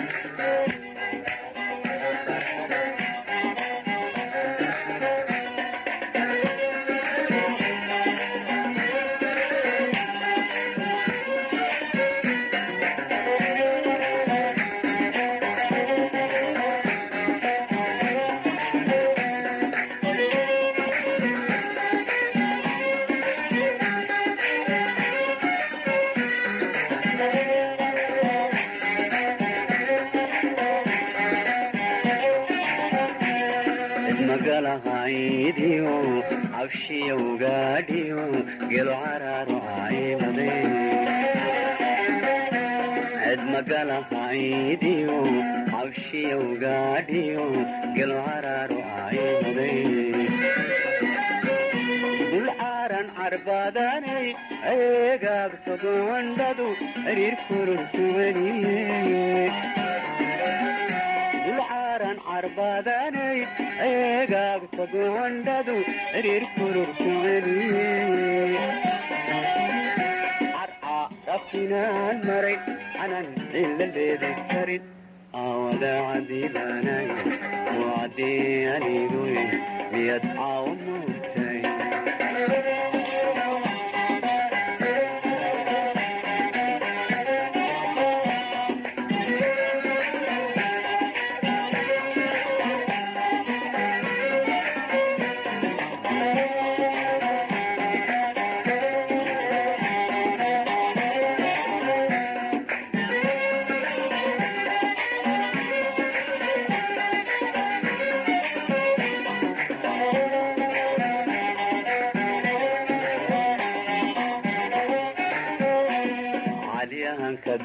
magalahaydiyo cabshiyowgaadhiyo gelo caraaro caymade ced magalahaydiyo cabshiyowgaadhiyo gelo caraaro caymade dulcaaran carbaadanay eegaagto gocondhadu xiriir kururtuwaniye dulcaaran carbaadanay eegaagta gocondhadu xiriir kururkuceliye carca rafinaan maray canan ciladeeda karin awada cadiilanay wacdii aniguye miyad caaw moogtay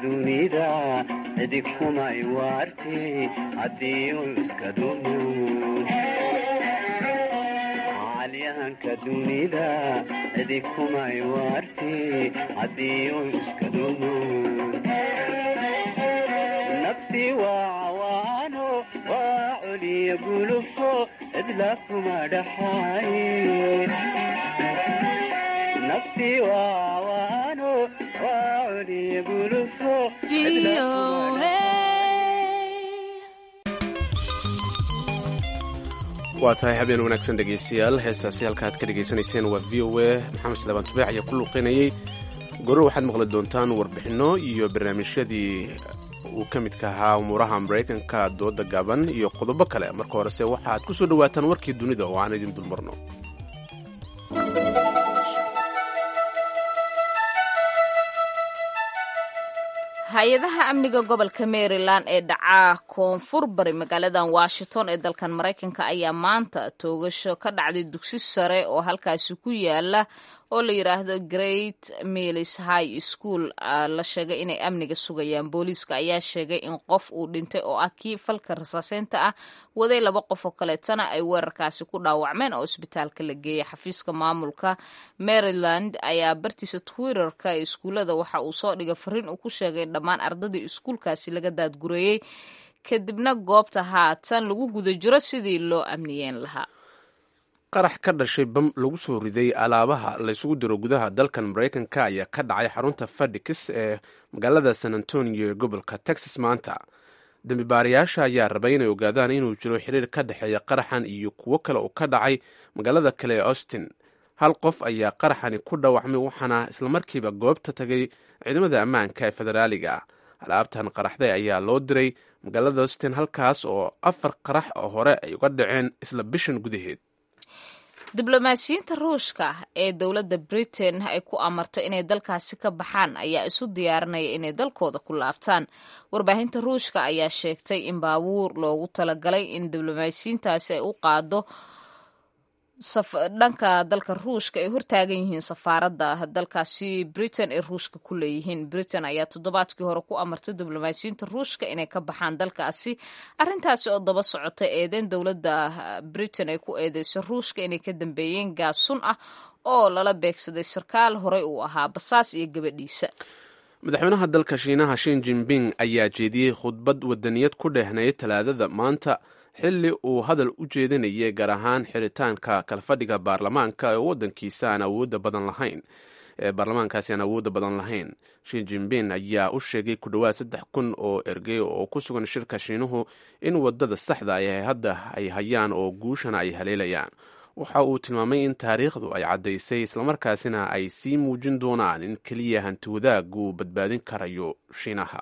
dunida cidi kumay waarti haddii uu iska dumo caalyahanka dunida cidi kumay waarti haddii uu iska dumo nafsi waa cawaano waa coliya gulufo cidla kuma dhaxaaye nafsi waa cawaano waa coliya gulufo cidla kuma waa tahay habeen wanaagsan dhegaystayaal heestaasi halka aad ka dhegaysanayseen waa v o a maxamed slaabaan tubeex ayaa ku luuqinayay goro waxaad maqli doontaan warbixinno iyo barnaamijyadii uu ka midka ahaa umuuraha maraykanka dooda gaaban iyo qodobo kale marka horese waxaad ku soo dhowaataan warkii dunida oo aan idin dulmarno hay-adaha amniga gobolka maryland ee dhacaa koonfur bari magaaladan washington ee dalkan maraykanka ayaa maanta toogasho ka dhacday dugsi sare oo halkaasi ku yaala oo la yidhaahdo great mills high school la sheegay inay amniga sugayaan booliiska ayaa sheegay in qof uu dhintay oo ah kii falka rasaaseynta ah waday laba qof oo kaleetana ay weerarkaasi ku dhaawacmeen oo isbitaalka la geeyay xafiiska maamulka maryland ayaa bartiisa twitterka ee iskuullada waxa uu soo dhigay fariin uu ku sheegay dhammaan ardadii iskuulkaasi laga daadgureeyey kadibna goobta haatan lagu guda jiro sidii loo amniyeen lahaa qarax ka dhashay bam lagu soo riday alaabaha laysugu diro gudaha dalkan maraykanka ayaa ka dhacay xarunta fadhikis ee magaalada san antonio ee gobolka texas maanta dembi baarayaasha ayaa rabay inay ogaadaan inuu jiro xiriir ka dhexeeya qaraxan iyo kuwo kale oo ka dhacay magaalada kale ee austin hal qof ayaa qaraxani ku dhaawacmay waxaana islamarkiiba goobta tagay ciidamada ammaanka ee federaaliga ah alaabtan qaraxday ayaa loo diray magaalada austin halkaas oo afar qarax oo hore ay uga dhaceen isla bishan gudaheed diblomaasiyiinta ruushka ee dowladda britain ay ku amarto inay dalkaasi ka baxaan ayaa isu diyaarinaya inay dalkooda ku laabtaan warbaahinta ruushka ayaa sheegtay in baabuur loogu talagalay in diblomaasiyiintaasi ay u qaado dhanka dalka ruushka ay hortaagan yihiin safaaradda dalkaasi britain ee ruushka ku leeyihiin britain ayaa toddobaadkii hore ku amartay diblomaasiyiinta ruushka inay ka baxaan dalkaasi arrintaasi oo daba socota eedeyn dowladda britain ay ku eedeysay ruushka inay ka dambeeyeen gaas sun ah oo lala beegsaday sarkaal horey uu ahaa basaas iyo gabadhiisa madaxweynaha dalka shiinaha shin jinping ayaa jeediyey khudbad wadaniyad ku dheehnayd talaadada maanta xilli uu hadal u jeedinayay gaar ahaan xiritaanka kalfadhiga baarlamaanka ee waddankiisa aan awoodda badan lahayn ee baarlamaankaasi aan awoodda badan lahayn shin jinping ayaa u sheegay ku dhowaad saddex kun oo ergey oo ku sugan shirka shiinuhu in wadada saxda ay hadda ay hayaan oo guushana ay haleelayaan waxa uu tilmaamay in taariikhdu ay caddaysay islamarkaasina ay sii muujin doonaan in keliya hanti wadaag uu badbaadin karayo shiinaha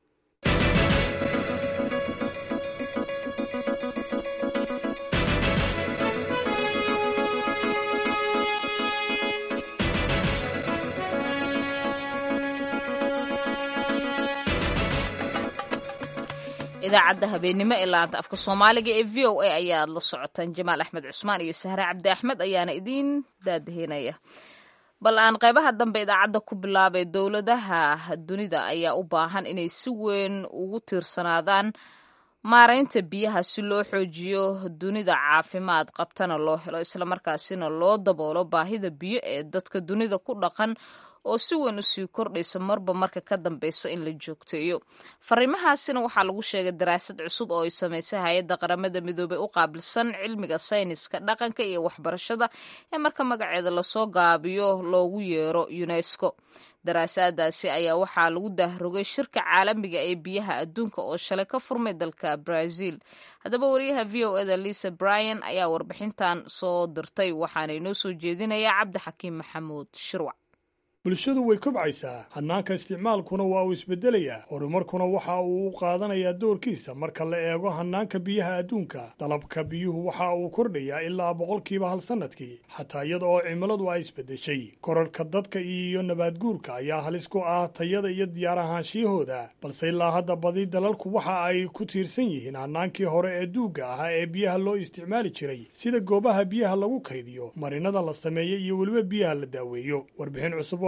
idaacadda habeenimo ee laanta afka soomaaliga ee v o a ayaad la socotaan jamaal axmed cusmaan iyo sahre cabdi axmed ayaana idiin daadahinaya bal aan qaybaha dambe idaacadda ku bilaabay dowladaha dunida ayaa u baahan inay si weyn ugu tiirsanaadaan maaraynta biyaha si loo xoojiyo dunida caafimaad qabtana loo helo islamarkaasina loo daboolo baahida biyo ee dadka dunida ku dhaqan oo si weyn usii kordhaysa marba marka ka dambeysa in la joogteeyo fariimahaasina waxaa lagu sheegay daraasad cusub oo ay samaysay hay-adda qaramada midoobey u qaabilsan cilmiga sayniska dhaqanka iyo waxbarashada ee marka magaceeda lasoo gaabiyo loogu yeero unesco daraasadaasi ayaa waxaa lagu dahrogay shirka caalamiga ee biyaha adduunka oo shalay ka furmay dalka brazil haddaba wariyaha v o eda lisa bryan ayaa warbixintan soo dirtay waxaana inoo soo jeedinaya cabdixakiim maxamuud shirwac bulshadu way kobcaysaa hannaanka isticmaalkuna waa uu isbeddelayaa horumarkuna waxa uu u qaadanayaa doorkiisa marka la eego hannaanka biyaha adduunka dalabka biyuhu waxa uu kordhayaa ilaa boqolkiiba hal sannadkii xataa iyada oo cimiladu ay isbeddeshay korarhka dadka iyo nabaadguurka ayaa halis ku ah tayada iyo diyaarahaanshiyahooda balse ilaa hadda badi dalalku waxa ay ku tiirsan yihiin hannaankii hore ee duugga ahaa ee biyaha loo isticmaali jiray sida goobaha biyaha lagu kaydiyo marinada la sameeyo iyo weliba biyaha la daaweeyo warbixin cusub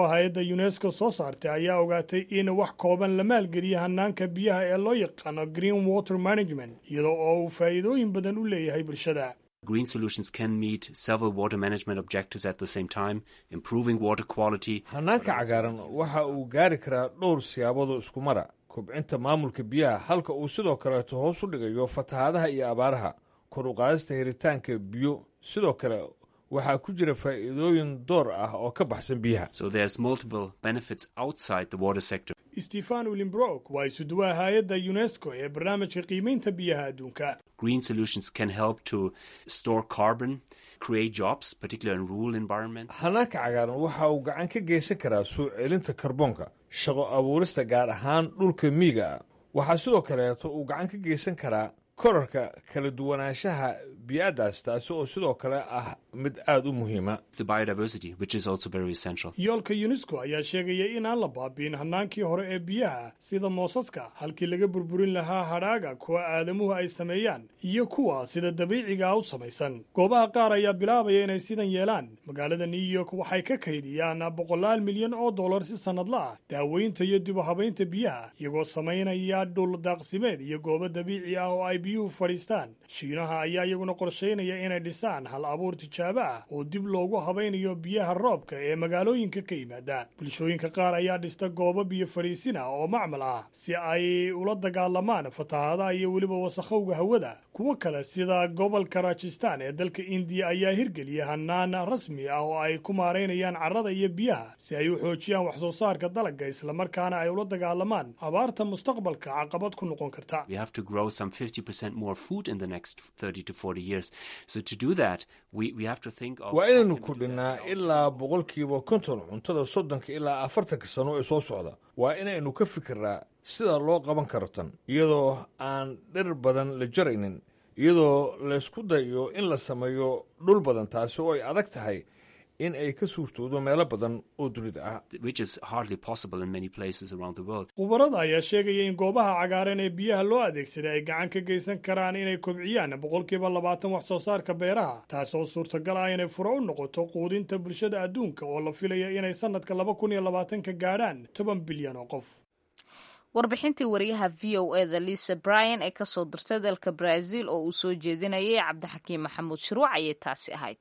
oo hay-adda unesco soo saartay ayaa ogaatay in wax kooban la maalgeliya hanaanka biyaha ee loo yaqaano green water management iyadoo oo uu faa'iidooyin badan u leeyahay bulshada Green solutions can meet several water management objectives at the same time, improving water quality. hanaanka cagaaran waxa uu gaari karaa dhowr siyaaboodoo isku mara kobcinta maamulka biyaha halka uu sidoo kaleeto hoos u dhigayo fatahaadaha iyo abaaraha kor u qaadista helitaanka biyo sidoo kale waxaa ku jira faa'iidooyin door ah oo ka baxsan biyaha So there's multiple benefits outside the water sector. stefan ulimbrook waa isuduwaha hay-adda unesco ee barnaamijka qiimaynta biyaha adduunka Green solutions can help to store carbon, create jobs, particularly in rural environments. hanaanka cagaaran waxa uu gacan ka geysan karaa soo celinta karboonka shaqo abuurista gaar ahaan dhulka miyiga ah waxaa sidoo kaleeto uu gacan ka geysan karaa korarka kala duwanaanshaha biyaadaas taasi oo sidoo kale ah mid aada u muhiima The biodiversity, which is also very essential. yoolka unesco ayaa sheegaya inaan la baabiin hanaankii hore ee biyaha sida moosaska halkii laga burburin lahaa hadhaaga kuwa aadamuhu ay sameeyaan iyo kuwa sida dabiiciga u samaysan goobaha qaar ayaa bilaabaya inay sidan yeelaan magaalada new york waxay ka kaydiyaan boqolaal milyan oo dollar si sannadla ah daaweynta iyo dib u habaynta biyaha iyagoo samaynaya dhul daaqsimeed iyo goobo dabiici ah oo ay biyuhu fadhiistaan shiinaha ayaa iyaguna qorshaynaya inay dhisaan hal abuur tijaabo ah oo dib loogu habaynayo biyaha roobka ee magaalooyinka ka yimaada bulshooyinka qaar ayaa dhista goobo biyo fadhiisin ah oo macmal ah si ay ula dagaalamaan fatahaadaha iyo weliba wasakhowga hawada kuwo kale sida gobolka rajistan ee dalka indiya ayaa hirgeliya hanaan rasmi ah oo ay ku maaraynayaan carrada iyo biyaha si ay u xoojiyaan wax soo saarka dalagga islamarkaana ay ula dagaalamaan abaarta mustaqbalka caqabad ku noqon karta We have to grow some 50% more food in the next 30 to 40 years. So to do that, we, we have to think of... waa inaynu kordhinnaa ilaa boqolkiiba konton cuntada soddonka ilaa afartanka sano ee soo socda waa inaynu ka fikirnaa sida loo qaban karo tan iyadoo aan dhir badan la jaraynin iyadoo laysku dayo in la sameeyo dhul badan taasi oo ay adag tahay in ay ka suurtoodo meelo badan oo dunida ah which is hardly possible in many places around the world. khubarada ayaa sheegaya in goobaha cagaaran ee biyaha loo adeegsaday ay gacan ka geysan karaan inay kobciyaan boqolkiiba labaatan wax soo saarka beeraha taasoo suurtagal ah inay furo u noqoto quudinta bulshada adduunka oo la filaya inay sannadka laba kun iyo labaatanka gaadhaan toban bilyan oo qof warbixintii wariyaha v o e da lisa bryan ee kasoo dirtay dalka brazil oo uu soo jeedinayay cabdixakiim maxamuud shuruuc ayay taasi ahayd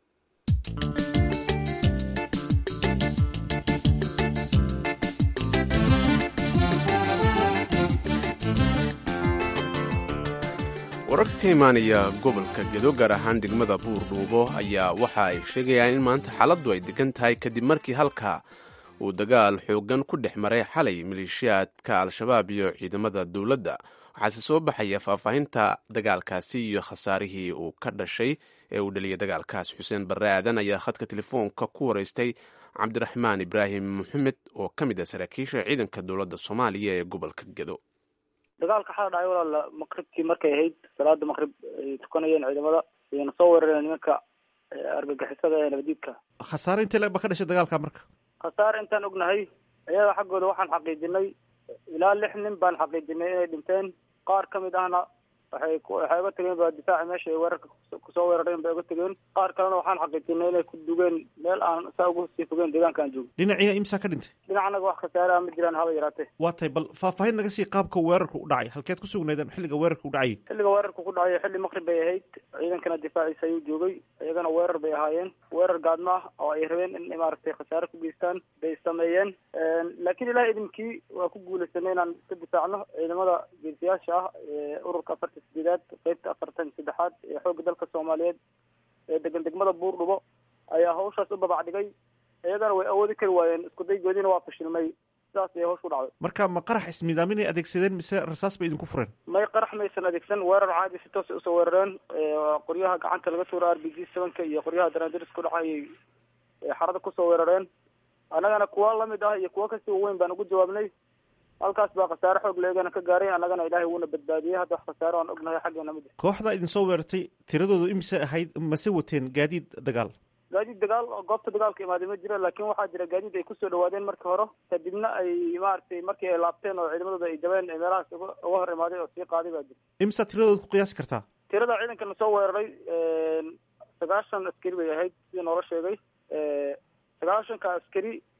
wararka ka imaanaya gobolka gedo gaar ahaan degmada buurdhuubo ayaa waxa ay sheegayaan in maanta xaaladdu ay degan tahay kadib markii halka uu dagaal xoogan ku dhex maray xalay maleeshiyaadka al-shabaab iyo ciidamada dowladda waxaase soo baxaya faahfaahinta dagaalkaasi iyo khasaarihii uu ka dhashay ee uu dhaliyay dagaalkaas xuseen barre aadan ayaa khadka telefoonka ku waraystay cabdiraxmaan ibraahim maxamed oo ka mid ah saraakiisha ciidanka dowladda soomaaliya ee gobolka gedo dagaalka xala dhacay walaal maqribkii markay ahayd salaada maqrib ay tukanayeen ciidamada ayna soo weerareen nimanka argagixisada ee nabadiidka khasaare intee leeg ba ka dhashay dagaalka marka khasaare intaan ognahay iyaga xaggooda waxaan xaqiijinay ilaa lix nin baan xaqiijinay inay dhinteen qaar ka mid ahna waxay ku waxay uga tegeen ba difaaci meesha ay weerarka kusoo weerareen bay uga tegeen qaar kalena waxaan xaqiijinay inay ku dugeen meel aan saa ugu sii fogeen deegaanka aan joogno dhinaciina imsaa ka dhintay dhinacanaga wax khasaare ah ma jiraan haba yaraatee waa tahay bal faahfaahin naga sii qaabka weerarka u dhacay halkeed ku sugnaydeen xilliga weerarka u dhacayay xilliga weerarka ku dhacay xilli maqrib bay ahayd ciidankana difaaciisa ayuu joogay iyagana weerar bay ahaayeen weerar gaadma ah oo ay rabeen in maaragtay khasaare ku geystaan bay sameeyeen laakiin ilaah idinkii waa ku guulaysanay inaan iska difaacno ciidamada geesiyaasha ah ee ururka afarta sideedaad qeybta afartan saddexaad ee xoogga dalka soomaaliyeed ee degan degmada buurdhubo ayaa hawshaas u babac dhigay iyagana way awoodi kari waayeen isku daygoodiina waa fashilmay sidaas ayay hawsh ku dhacday marka ma qarax ismiidaaminay adeegsadeen mise rasaas bay idinku fureen may qarax maysan adeegsan weerar caadi si toos usoo weerareen qoryaha gacanta laga tuuro r b g sevenka iyo qoryaha danaadiris ku dhacayay xarada kusoo weerareen annagana kuwa lamid ah iyo kuwa kasii waweyn baan ugu jawaabnay halkaas baa khasaare xoog leegana ka gaaray annagana ilaahay wuuna badbaadiyey hadda wax khasaare aan ognahay xaggeena ma jiro kooxda idinsoo weerartay tiradoodu imise ahayd mase wateen gaadiid dagaal gaadiid dagaal oo goobta dagaalka imaaday ma jiro laakiin waxaa jira gaadiid ay kusoo dhawaadeen markii hore kadibna ay maaragtay markii ay laabteen oo ciidamadooda ay jabeen ee meelahaas uga uga hor imaaday oo sii qaaday baa jira imisa tiradooda ku qiyaasi kartaa tirada ciidankana soo weeraray sagaashan askari bay ahayd sidii noola sheegay sagaashanka askari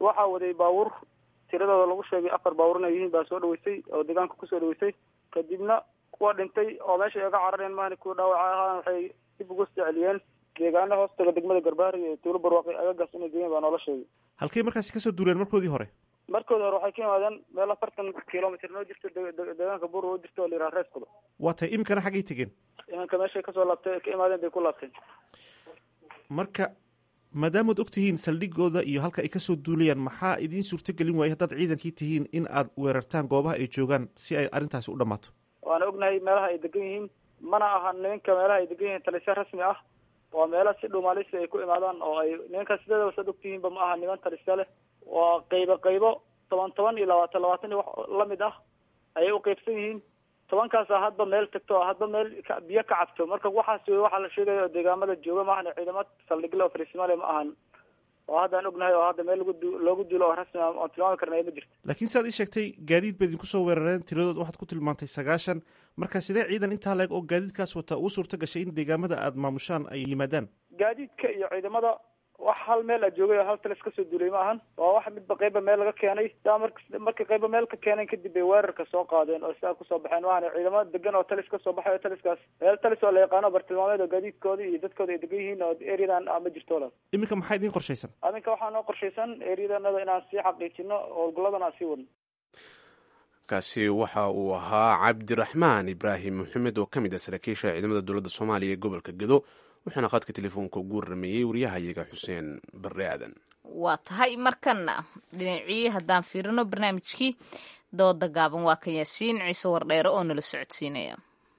waxaa waday baabuur tiradooda lagu sheegay afar baabuur inay yihiin baa soo dhaweysay oo deegaanka kusoo dhaweysay kadibna kuwa dhintay oo meesha ay ga carareen maahani kuwa dhaawaca ahaan waxay dib ugu soo celiyeen deegaana hoostaga degmada garbaari iyo tuulo barwaaqi agagaas inay geeyeen baa noola sheegay halkay markaasi kasoo duuleen markoodii hore markoodi hore waxay ka yimaadeen meel afartan kilomitr noo jirto de- de- deegaanka buur oo jirto oo la yidhaha reeskuda waa tahay iminkana xaggay tegeen imanka meeshay kasoo laabtay ka imaadeen bay ku laabteen marka maadaamaad og tihiin saldhigooda iyo halka ay kasoo duulayaan maxaa idiin suurtogelin waayay haddaad ciidankii tihiin in aad weerartaan goobaha ay joogaan si ay arrintaasi u dhammaato waana ognahay meelaha ay degan yihiin mana aha nimanka meelaha ay degan yihiin talisya rasmi ah waa meelo si dhumaalisi ay ku imaadaan oo ay nimanka sideedaba saad ogtihiinba ma aha niman talisya leh waa qaybo qaybo toban toban iyo labaatan labaatan iyo wax lamid ah ayay u qaybsan yihiin tobankaasa hadba meel tagto oo hadba meel ka- biyo ka cabto marka waxaas wey waxaa la sheegaya oo deegaamada jooga ma ahan ciidamad saldhigle oo fariisimaale ma ahan oo haddaan ognahay oo hadda meel lagu du- loogu duulo oo rasmi ah oon tilmaami karnay ma jirto laakiin sidaad ii sheegtay gaadiid baad idinku soo weerareen tiradood waxaad ku tilmaantay sagaashan marka sidee ciidan intaa leeg oo gaadiidkaas wata ugu suurto gashay in deegaamada aad maamushaan ay yimaadaan gaadiidka iyo ciidamada wax hal meel a joogay oo hal talis kasoo duulay ma ahan waa wax midba qayba meel laga keenay daa mar markay qayba meel ka keeneen kadib bay weerarka soo qaadeen oo sidaa kusoo baxeen ma ahan ciidamada degan oo talis kasoo baxay oo taliskaas meel talis oo la yaqaano bartilmaameed oo gaadiidkooda iyo dadkooda ay degan yihiin oo areadan ah ma jirto walaal iminka maxaa idiin qorshaysan aminka waxaa noo qorshaysan areadanada inaan sii xaqiijino howlgalladan aan sii wadno kaasi waxa uu ahaa cabdiraxmaan ibraahim maxamed oo ka mid ah saraakiisha ciidamada dowladda soomaaliya ee gobolka gedo wuxuuna khadka telefoonka ugu warameeyey waryahayaga xuseen barre aadan waa tahay markana dhinacii haddaan fiirino barnaamijkii dooda gaaban waa kan yaasiin ciise wardheere oo nala socodsiinaya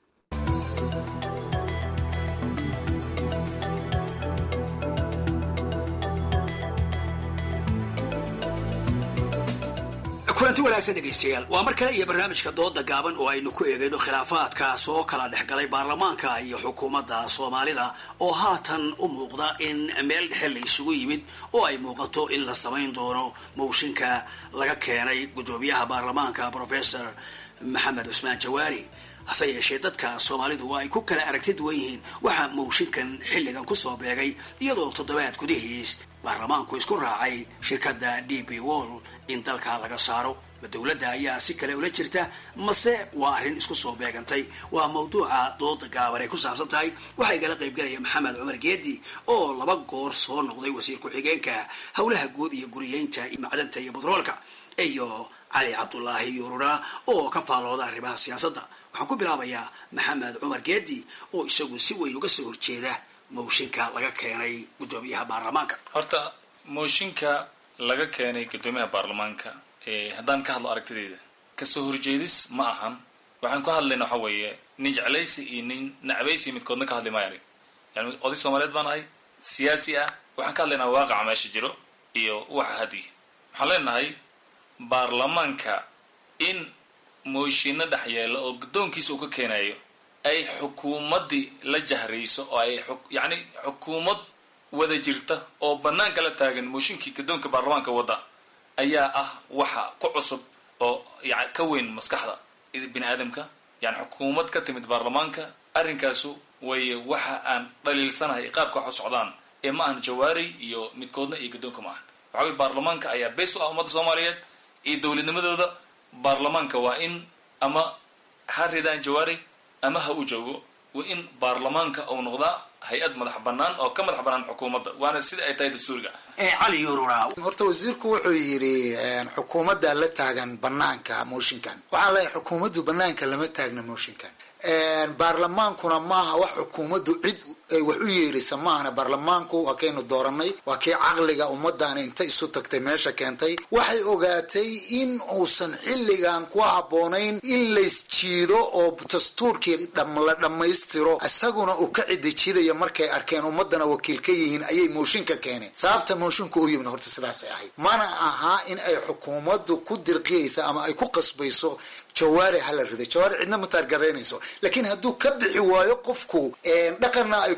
kulanti wanaagsan dhegaystayaal waa mar kale iyo barnaamijka dooda gaaban oo aynu ku eegayno khilaafaadka soo kala dhexgalay baarlamaanka iyo xukuumadda soomaalida oo haatan u muuqda in meel dhexe la isugu yimid oo ay muuqato in la samayn doono mooshinka laga keenay guddoomiyaha baarlamaanka professor maxamed cusmaan jawaari hase yeeshee dadka soomaalidu waa ay ku kala aragti duwan yihiin waxaa mooshinkan xilligan kusoo beegay iyadoo toddobaad gudihiis baarlamaanku isku raacay shirkadda d b wall in dalka laga saaro ma dowladda ayaa si kale ula jirta mase waa arrin isku soo beegantay waa mawduuca dooda gaaban ay ku saabsan tahay waxaa igala qaybgalaya maxamed cumar geedi oo laba goor soo noqday wasiir ku-xigeenka howlaha guud iyo guriyeynta iyo macdanta iyo batroolka iyo cali cabdulaahi yuurura oo ka faallooda arrimaha siyaasadda waxaan ku bilaabayaa maxamed cumar geedi oo isagu si weyn uga soo horjeeda mooshinka laga keenay guddoomiyaha baarlamaanka horta mooshinka laga keenay guddoomiyaha baarlamaanka haddaan ka hadlo aragtideyda kasoo horjeedis ma ahan waxaan ku hadlayna waxa weeye nin jeclaysi iyo nin nacbaysi midkoodna ka hadli maayan yani oday soomaaliyeed baan ahay siyaasi ah waxaan ka hadlaynaa waaqaca meesha jiro iyo waxa hadiya waxaan leenahay baarlamaanka in mooshinno dhex yeela oo guddoonkiisa uu ka keenayo ay xukuumaddii la jahrayso oo ay yacni xukuumad wada jirta oo banaanka la taagan mooshinkii guddoonka baarlamaanka wadda ayaa ah waxa ku cusub oo ya ka weyn maskaxda bini aadamka yani xukuumad ka timid baarlamaanka arrinkaasu way waxa aan dhaliilsanahay qaabka wax u socdaan ee ma ahan jawaari iyo midkoodna iyo guddoonka ma ahan waxa weye baarlamaanka ayaa beys u ah ummadda soomaaliyeed iyo dowladnimadooda baarlamaanka waa in ama ha ridaan jawaari ama ha u joogo waa in baarlamaanka uu noqdaa hay-ad madax banaan oo ka madax banaan xukuumadda waana sida ay tahay dastuuriga cali yurura horta wasiirku wuxuu yidhi xukuumadda la taagan banaanka mooshinkan waxaan leeyahay xukuumaddu banaanka lama taagna mooshinkan baarlamaankuna maaha wax xukuumaddu cid ay wax u yeerisa maahana baarlamaanku waa kaynu dooranay waa kii caqliga ummaddan inta isu tagtay meesha keentay waxay ogaatay in uusan xilligan ku habboonayn in laysjiido oo dastuurkii la dhammaystiro isaguna uu ka cidijidaya markay arkeen ummadana wakiil ka yihiin ayay mooshin ka keeneen sababta mooshinka u yimid horta sidaasay ahayd mana aha in ay xukuumaddu ku dirqiyaysa ama ay ku qasbayso jawaari hala rido jawaari cidna ma taargaraynayso laakiin hadduu ka bixi waayo qofku dhaqanna ay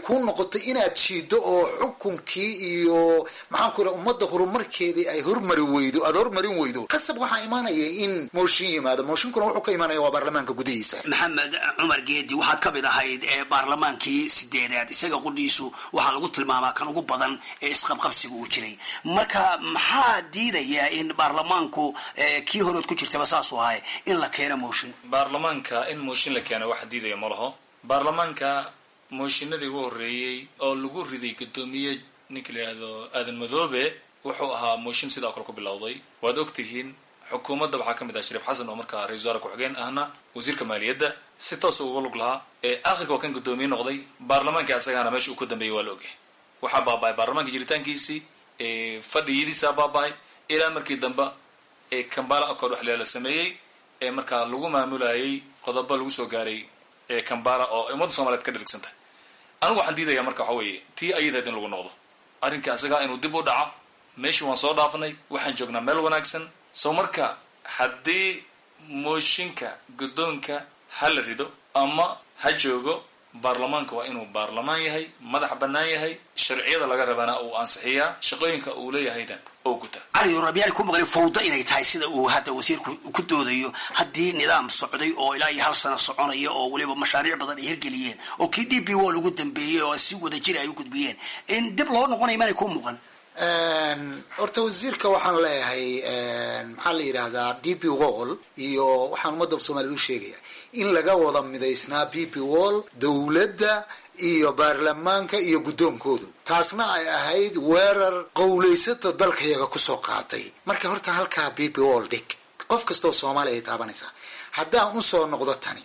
kuu noqoto inaad jiido oo xukunkii iyo maxaan ku yidhaha ummadda horumarkeedii ay hormari weydo aada hormarin weydo kasab waxaa imaanaya in mooshin yimaado mooshinkuna wuxuu ka imaanaya waa baarlamaanka gudihiisa maxamed cumar geedi waxaad ka mid ahayd ee baarlamaankii sideedaad isaga qudhiisu waxaa lagu tilmaamaa kan ugu badan ee isqabqabsiga uu jiray marka maxaa diidaya in baarlamaanku kii horood ku jirtaba saasuu ahay in la keeno mooshin baarlamaanka in mooshin la keeno wax diidaya ma laho baarlamaanka mooshinadii ugu horreeyey oo lagu riday guddoomiye ninka la yidhaahdo aadan madoobe wuxuu ahaa mooshin sidaa kale ku bilowday waad ogtihiin xukuumadda waxaa ka mid ah shariif xasan oo markaa ra-isul wasaare ku-xigeen ahna wasiirka maaliyadda si toosa uga lug lahaa ee akhirka waa kan guddoomiye noqday baarlamaankii asagana meesha uu ku dambeeyey waa la ogyahay waxaa baaba-ay baarlamaanka jiritaankiisii fadhiyadiisaa baaba-ay ilaa markii dambe ee kambala accord wax la sameeyey ee markaa lagu maamulayay qodobo lagu soo gaaray ee kambala oo ummadda soomaliyeed ka dhirigsan tahay anigu waxaan diidaya marka waxa weeye tii ayadaed in lagu noqdo arrinka asagaa inuu dib u dhaco meeshii waan soo dhaafnay waxaan joognaa meel wanaagsan soo marka haddii mooshinka guddoonka ha la rido ama ha joogo baarlamaanka waa inuu baarlamaan yahay madax bannaan yahay sharciyada laga rabana uu ansixiyaa shaqooyinka uu leeyahayna oo guta cali rabiyaal ku maqlay fawda inay tahay sida uu hadda wasiirku ku doodayo haddii nidaam socday oo ilaa iyo hal sano soconaya oo weliba mashaariic badan ay hirgeliyeen oo kii d b wall ugu dambeeyey oo si wada jira ay u gudbiyeen in dib loo noqonaya maanay ku muuqan horta wasiirka waxaan leeyahay maxaa la yidhaahdaa d b wall iyo waxaan ummadda soomaaliyed u sheegaya in laga wada midaysnaa b b wall dowladda iyo baarlamaanka iyo guddoonkoodu taasna ay ahayd weerar qowlaysato dalkayaga kusoo qaatay marka horta halkaa b b wall dhig qof kastoo soomaaliya ay taabanaysaa haddaan usoo noqdo tani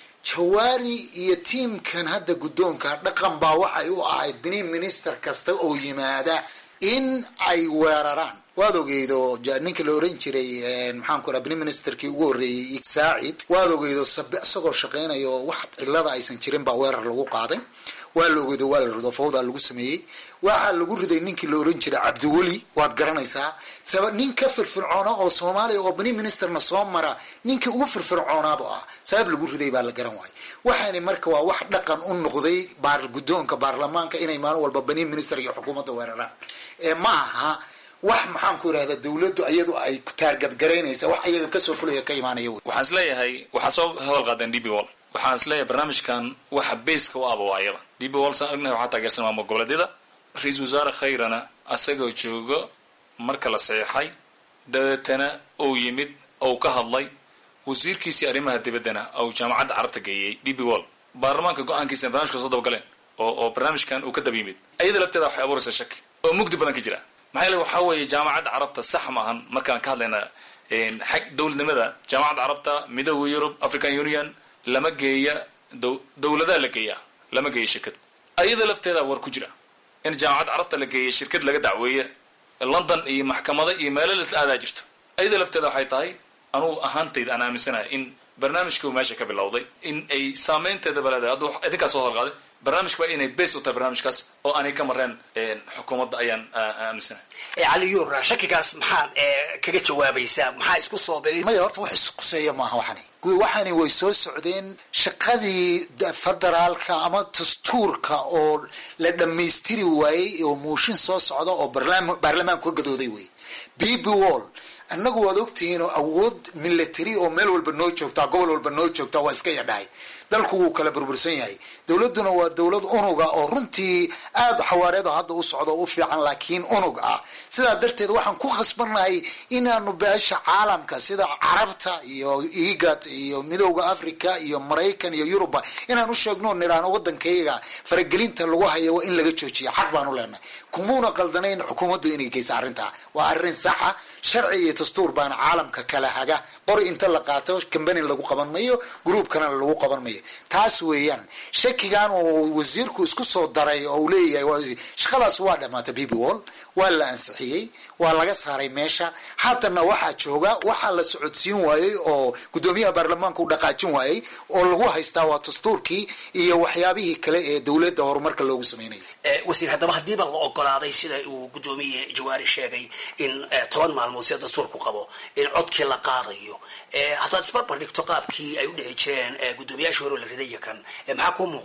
jawaari iyo tiimkan hadda guddoonka dhaqan baa waxay u ahayd bini minister kasta oo yimaada in ay weeraraan waad ogeydo ninka la oran jiray maxaan ku raha bini ministerkii ugu horreeyey saacid waad ogeydo sabe isagoo shaqeynayo wax cilada aysan jirin baa weerar lagu qaaday waa la ogeydo waa la rido fawdaa lagu sameeyey waxaa lagu riday ninkii la oran jiray cabdiweli waad garanaysaa saba nin ka firfircoona oo soomaaliya oo bini ministerna soo mara ninkii ugu firfircoonaaba ah sabab lagu riday baa la garan waayay waxaani marka waa wax dhaqan u noqday baar guddoonka baarlamaanka inay maalin walba bini minister iyo xukuumadda weeraraan ee ma aha wax maxaan ku yidhahda dawladdu iyadu ay taargadgaraynaysa wax iyaga kasoo fulaya ka imaanaya wey waxaan isleeyahay waxaa soo hadal qaadeen d b wall waxaan isleeyahay barnaamijkan waxa baska u aba waa ayada d b wall saan ognahay waxaa taageersan maamul goboleedyada ra-iisul wasaare khayrana asagoo joogo marka la saxeexay dabeetana uu yimid ou ka hadlay wasiirkiisii arrimaha dibaddana ou jaamacadda carabta geeyey d b wall baarlamaanka go-aankiisana barnamijka soo dabagaleen oo oo barnaamijkan uu ka daba yimid ayada lafteeda waxay abuuraysa shaki oo mugdi badan ka jira maxaa yeele waxaa weeye jaamacadda carabta sax ma ahan markaan ka hadlayna xag dowladnimada jaamacadda carabta midooda yurub african union lama geeya dowladaha la geeyaa lama geeya shirkad ayada lafteeda war ku jira in jaamacadda carabta la geeya shirkad laga dacweeye london iyo maxkamada iyo meelo lasla aadaa jirto ayada lafteeda waxay tahay anugu ahaantayda aan aaminsanahay in barnaamijkii uu meesha ka bilowday in ay saameynteedaba leedahay hadduu idinkaa soo hadalqaaday barnaamijka waa inay base u tahay barnaamijkaas oo aanay ka mareen xukuumadda ayaan aaminsanahay cali yuura shakigaas maxaad kaga jawaabaysaa maxaa isku soo beegay maya horta wax isquseeya maaha waxani waxani way soo socdeen shaqadii federaalka ama dastuurka oo la dhammaystiri waayey oo muushin soo socda oo baarlamaanku ka gadooday wey b b wall annagu waad ogtihiin oo awood military oo meel walba noo joogtaa gobol walba noo joogtaa waa iska yadhahay dalku wuu kala burbursan yahay dowladduna waa dowlad unuga oo runtii aada xawaareeda hadda u socdo u fiican laakiin unug ah sidaa darteed waxaan ku khasbannahay inaanu beesha caalamka sida carabta iyo igat iyo midooda africa iyo maraykan iyo yuruba inaan u sheegno niraano waddankayga faragelinta lagu hayo waa in laga joojiya xaq baanu leenahay kumuuna qaldanayn xukuumaddu inay geysa arrintaa waa arrin saxa sharci iyo dastuur baana caalamka kala haga qori inta la qaato cambani lagu qaban mayo groupkana lagu qaban mayo taas weeyaan shakigan oo wasiirku isku soo daray oo uu leeyahay shaqadaas waa dhamaatay b b wall waa la ansixiyey waa laga saaray meesha haatana waxaa jooga waxaa la socodsiin waayey oo guddoomiyaha baarlamaanka u dhaqaajin waayey oo lagu haystaa waa dastuurkii iyo waxyaabihii kale ee dowladda horumarka loogu sameynaya wasiir haddaba haddiiba la ogolaaday sida uu guddoomiye jawaari sheegay in toban maalmood sida dastuurku qabo in codkii la qaadayo haddaad isbarbar dhigto qaabkii ay u dhici jireen guddoomiyaashii hore la ridaya kan maxaa kuu muuqda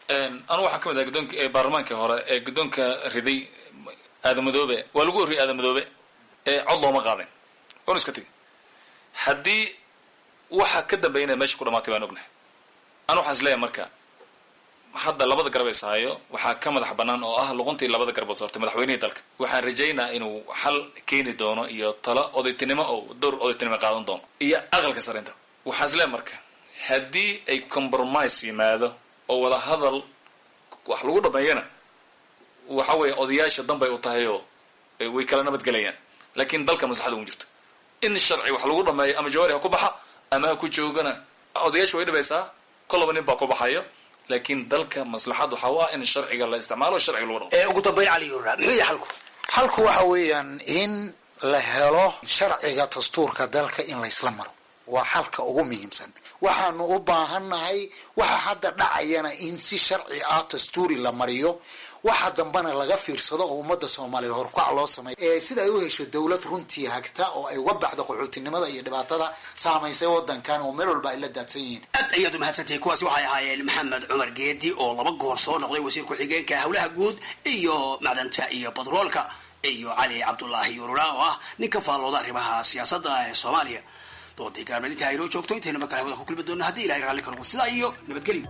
anu waxaan ka mid ahay guddoonka ee baarlamaankii hore ee guddoonka riday aadamadoobe waa lagu horriyay aadamadoobe ee cod looma qaadin waanu iska tegay haddii waxa ka dambeynaya meesha ku dhamaatay baan ognahay anu waxaan isleeyahay marka hadda labada garab is hayo waxaa ka madax banaan oo ah luquntii labada garbood soortay madaxweynihii dalka waxaan rajaynaa inuu xal keeni doono iyo talo odaytinimo oo door odaytinimo qaadan doono iyo aqalka sarinta waxaan isleeyahay marka haddii ay compromise yimaado oo wada hadal wax lagu dhameeyana waxa weeye odayaasha danbay u tahay oo way kala nabadgelayaan laakiin dalka maslaxada ugu jirto in sharci wax lagu dhameeyo ama jawaari ha ku baxa ama ha ku joogana odayaasha way dhibaysaa kolaba nin baa ku baxayo laakiin dalka maslaxad waxa u ah in sharciga la isticmaalo sharciga lagu dhaqmo ugu dambeyn cali yura muxuu yahay xalku xalku waxa weeyaan in la helo sharciga dastuurka dalka in laysla maro waa xalka ugu muhiimsan waxaanu u baahannahay waxa hadda dhacayana in si sharci ah dastuuri la mariyo waxa dambena laga fiirsado oo ummadda soomaaliyeed horkac loo sameeyo ee sida ay u hesho dowlad runtii hagta oo ay uga baxdo qaxootinimada iyo dhibaatada saamaysay wadankan oo meel walba ay la daadsan yihiin aad ayaad umahadsantahay kuwaasi waxay ahaayeen maxamed cumar geedi oo laba goor soo noqday wasiir ku-xigeenka howlaha guud iyo macdanta iyo batroolka iyo cali cabdulaahi yurura oo ah nin ka faallooda arrimaha siyaasadda ee soomaaliya doodii gaarmadinta aynoo joogto intaynu markale hawada ku kulmi doona haddii ilahay raalli ka noqo sidaa iyo nabadgelyo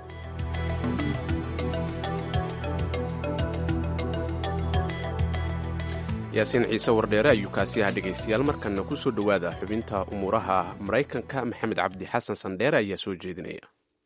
yaasiin ciise wardheere ayuu kaasi ahaa dhegaystayaal markanna ku soo dhowaada xubinta umuuraha maraykanka maxamed cabdi xasan sandheere ayaa soo jeedinaya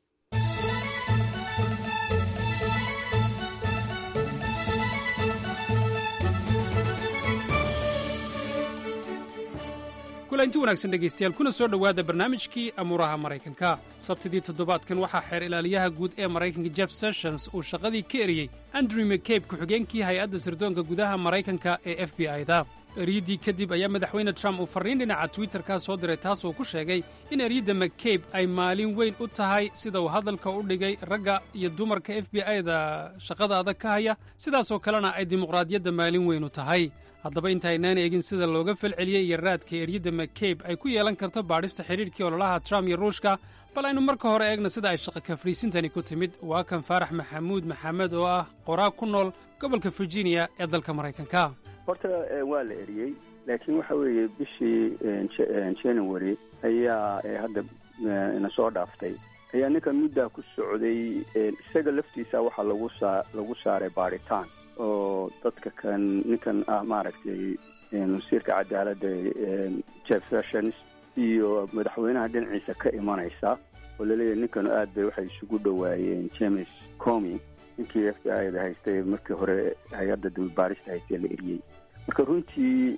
kulanti wanaagsan dhegaystayaal kuna soo dhowaada barnaamijkii amuuraha maraykanka sabtidii toddobaadkan waxaa xeer ilaaliyaha guud ee maraykanka jeff sessions uu shaqadii ka eriyey andrew mccabe ku-xigeenkii hay-adda sirdoonka gudaha maraykanka ee f b i-da eryaddii kadib ayaa madaxweyne trump uu farriin dhinaca twitterka soo diray taas uu ku sheegay in eryadda mccabe ay maalin weyn u tahay sida uu hadalka u dhigay ragga iyo dumarka f b i-da shaqada adag ka haya sidaasoo kalena ay dimuqraadiyadda maalin weyn u tahay haddaba intaynaan eegin sida looga falceliyey iyo raadka eryadda mccabe ay ku yeelan karto baadhista xidhiidhkii ololaha trump iyo ruushka bal aynu marka hore eegna sida ay shaqa kafriisintani ku timid waa kan faarax maxamuud maxamed oo ah qoraag ku nool gobolka virginia ee dalka maraykanka horta waa la eriyey laakiin waxa weeye bishii january ayaa hadda ina soo dhaaftay ayaa ninkan muddaa ku socday isaga laftiisa waxaa lagu saa lagu saaray baadhitaan oo dadka kan ninkan ah maaragtay wasiirka cadaaladda jeff sessions iyo madaxweynaha dhinaciisa ka imanaysa oo laleeyahay ninkan aad bay waxay isugu dhowaayeen james comi ninkii f b i da haystay markii hore hay-adda dababaarista haystay la eriyey marka runtii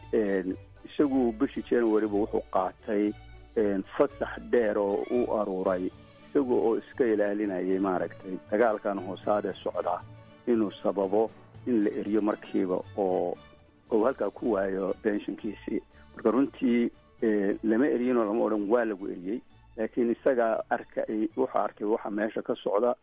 isagu bishii januaryba wuxuu qaatay fasax dheer oo u aruuray isaga oo iska ilaalinayay maaragtay dagaalkan hoosaadee socda inuu sababo in la eriyo markiiba oo uu halkaa ku waayo benshinkiisii marka runtii lama eriyinoo lama odhan waa lagu eriyey laakiin isagaa arkay wuxuu arkay waxa meesha ka socda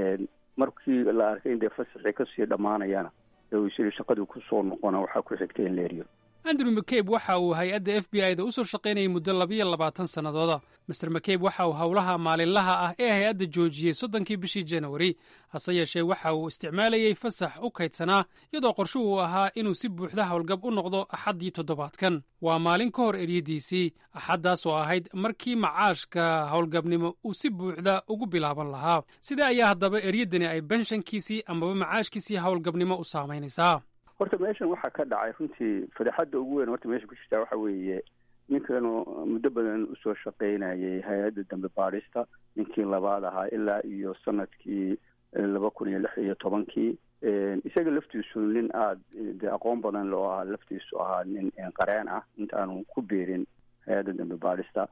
markii la arkay in dee fasaxii kasii dhammaanayana ee uu isiri shaqadii kusoo noqona waxaa ku xigtay in la eriyo andrew mccabe waxa uu hay-adda f b i da u soo shaqaynayay muddo labiyo labaatan sannadooda master mccabe waxa uu howlaha maalinlaha ah ee hay-adda joojiyey soddonkii bishii januari hase yeeshee waxa uu isticmaalayey fasax u kaydsanaa iyadoo qorshuhu uu ahaa inuu si buuxda howlgab u noqdo axaddii toddobaadkan waa maalin ka hor eryadiisii axaddaas oo ahayd markii macaashka howlgabnimo uu si buuxda ugu bilaaban lahaa sidee ayaa haddaba eryaddani ay benshankiisii amaba macaashkiisii howlgabnimo u saamaynaysaa horta meeshan waxaa ka dhacay runtii fadeexadda ugu weyn horta meesha ku jirtaa waxa weeye ninkanu muddo badan usoo shaqaynayay hay-adda dambe baadhista ninkii labaad ahaa ilaa iyo sanadkii laba kun iyo lix iyo tobankii isaga laftiisu nin aada de aqoon badan loo ahaa laftiisu ahaa nin qareen ah intaanu ku biirin hay-adda dambe baadhista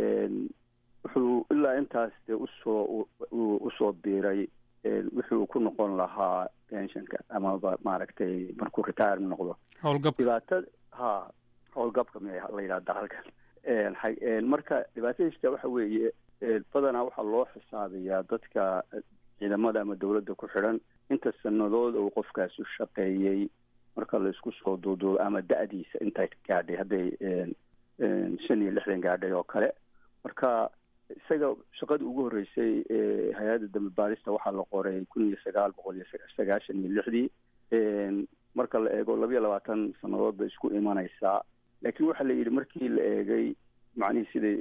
wuxuu ilaa intaas dee usoo usoo biiray wixii uu ku noqon lahaa pensionka amaba maaragtay markuu retire noqdo howlgabka dhibaatada ha howlgabka m la yidhahda halkan marka dhibaatada jirta waxa weeye badanaa waxaa loo xisaabiyaa dadka ciidamada ama dawladda ku xidhan inta sanadood uu qofkaasi shaqeeyey marka laisku soo duuduubo ama da-diisa intay gaadhay hadday shan iyo lixdan gaadhay oo kale marka isaga shaqadii ugu horreysay ee hay-adda dambi baarista waxaa la qoray kun iyo sagaal boqol iyo sagaashan iyo lixdii marka la eego labiyo labaatan sannadood bay isku imanaysaa laakiin waxaa la yidhi markii la eegay macnihii sida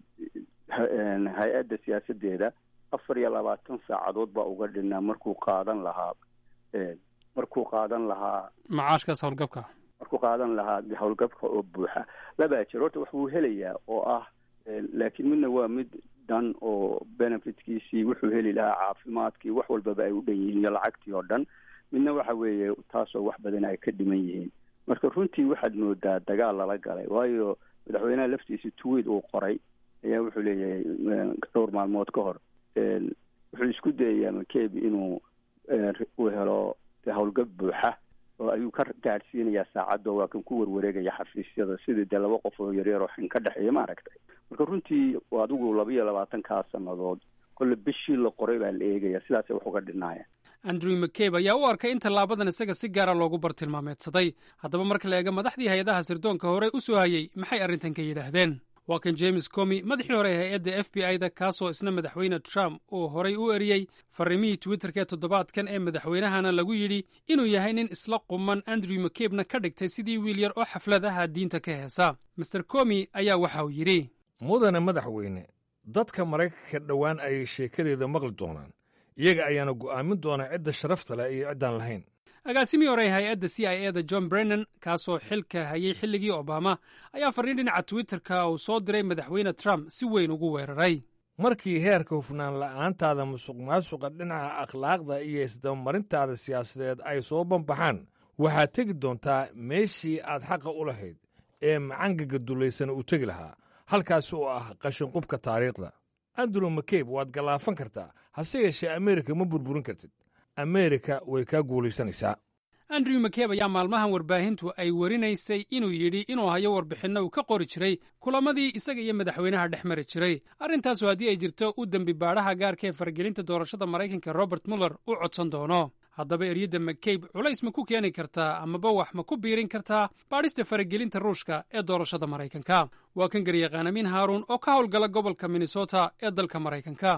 hay-adda siyaasadeeda afar iyo labaatan saacadood baa uga dhinaa markuu qaadan lahaa markuu qaadan lahaa macaashkaas howlgabka markuu qaadan lahaa howlgabka oo buuxa labaa jir horta wax buu helayaa oo ah laakiin midna waa mid dhan oo benefitkiisii wuxuu heli lahaa caafimaadkii wax walbaba ay u dhan yihiin iyo lacagtii oo dhan midna waxa weeye taasoo wax badan ay ka dhiman yihiin marka runtii waxaad moodaa dagaal lala galay waayo madaxweynaha laftiisa tweed uu qoray ayaa wuxuu leeyahay dhowr maalmood ka hor wuxuu isku dayayaa mccabe inuu uu helo howlgab buuxa oo ayuu ka gaadhsiinayaa saacaddo waa kan ku warwareegaya xafiisyada sidii dee laba qof oo yaryar oo xin ka dhexeeya maaragtay marka runtii adigu laba iyo labaatankaa sannadood kolle bishii la qoray baa la eegaya sidaasay wax uga dhinaaya andrew mccabe ayaa u arkay in tallaabadan isaga si gaara loogu bartilmaameedsaday haddaba marka la eega madaxdii hay-adaha sirdoonka hore u soo hayey maxay arrintan ka yidhaahdeen waa kan james comi madaxii hore ee hay-adda f b i da kaasoo isna madaxweyne trump uu horay u eriyey farrimihii twitterka ee toddobaadkan ee madaxweynahana lagu yidhi inuu yahay nin isla quman andrew mcabena ka dhigtay sidii wiil yar oo xaflad aha diinta ka heesa master comi ayaa waxa uu yidhi mudane madaxweyne dadka maraykanka dhowaan ayay sheekadeeda maqli doonaan iyaga ayaana go'aamin doonaa cidda sharafta leh iyo ciddaan lahayn agaasimii hore hay-adda c i e da john brennan kaasoo xilka hayay xilligii obama ayaa farriin dhinaca twitterka uu soo diray madaxweyne trump si weyn ugu weeraray markii heerka hufnaan la'aantaada musuq maasuqa dhinaca akhlaaqda iyo isdabamarintaada siyaasadeed ay soo banbaxaan waxaad tegi doontaa meeshii aad xaqa u lahayd ee macangaga dullaysana uu tegi lahaa halkaas oo ah qashinqubka taariikhda andrew mccabe waad gallaafan kartaa hase yeeshee ameerika ma burburin kartid ameerika way kaa guulaysanaysaa andrew mccabe ayaa maalmahan warbaahintu ay warinaysay inuu yidhi inuu hayo warbixinno uu ka qori jiray kulamadii isaga iyo madaxweynaha dhex mari jiray arrintaasu haddii ay jirto u dembi baadhaha gaarka ee faragelinta doorashada maraykanka robert muller u codsan doono haddaba eryadda mccabe culays ma ku keeni kartaa amaba wax ma ku biirin kartaa baadhista faragelinta ruushka ee doorashada maraykanka waa kan garyaqaan amiin haaruun oo ka howlgala gobolka minnesota ee dalka maraykanka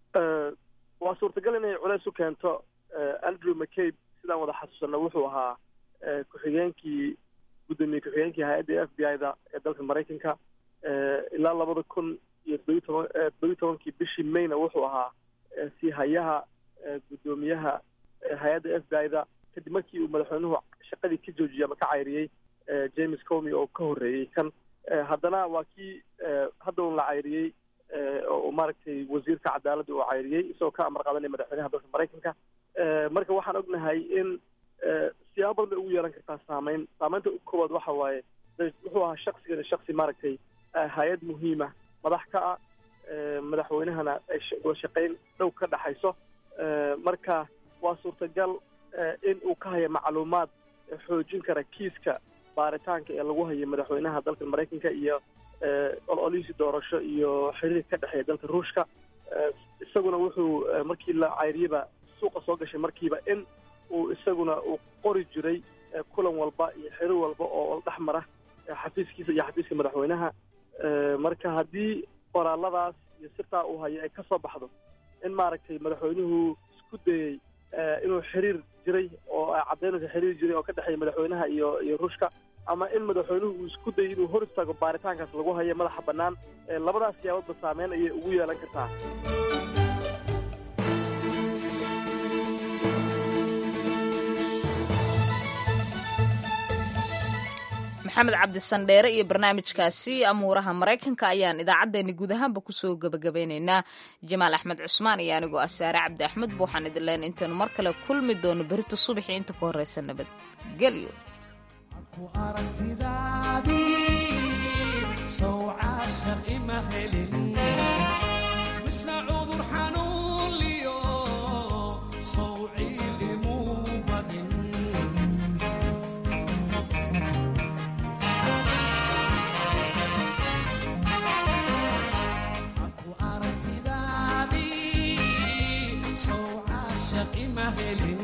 waa suurtagal inay culays u keento andrew mccabe sidaan wada xasuusanno wuxuu ahaa ku-xigeenkii guddoomiye ku-xigeenkii hay-adda f b i da ee dalka maraykanka ilaa labada kun iyo todobiyi toban todobiyi tobankii bishii mayna wuxuu ahaa si hayaha guddoomiyaha hay-adda f b i da kadib markii uu madaxweynuhu shaqadii ka joojiyey ama ka cayriyey james comi oo ka horreeyey kan haddana waa kii hadda un la cayriyey oo maaragtay wasiirka cadaaladda uu cayriyey isagoo ka amar qaadanaya madaxweynaha dalka maraykanka marka waxaan ognahay in siyaabo badan bay ugu yeelan kartaa saameyn saameynta ugu koowaad waxa waaye wuxuu ahaa shaksigan shaksi maaragtay hay-ad muhiima madax ka ah madaxweynahana ay wada shaqayn dhow ka dhaxayso marka waa suurtagal in uu ka haya macluumaad xoojin kara kiiska baaritaanka ee lagu hayo madaxweynaha dalka maraykanka iyo ololihiisi doorasho iyo xiriirka ka dhexeeya dalka ruushka isaguna wuxuu markii la cayriyaba suuqa soo gashay markiiba in uu isaguna uu qori jiray kulan walba iyo xiriir walba oo dhex mara xafiiskiisa iyo xafiiska madaxweynaha marka haddii qoraaladaas iyo sirtaa uu hayo ay ka soo baxdo in maaragtay madaxweynuhu isku dayey inuu xiriir jiray oo caddaynaysa xiriir jiray oo ka dhexeeya madaxweynaha iyo iyo ruushka ama in madaxweynuhu uu isku dayay inuu hor istaago baaritaankaas lagu hayo madaxa bannaan labadaas siyaaboodba saameyn ayay ugu yeelan kartaa maxamed cabdisandheere iyo barnaamijkaasi amuuraha maraykanka ayaan idaacaddeenni guud ahaanba kusoo gebagabeynaynaa jamaal axmed cusmaan iyo anigoo ah saare cabdi axmed buuxaan idin leen intaynu mar kale kulmi doono berito subaxii inta ka horreysa nabadgelyo Maheli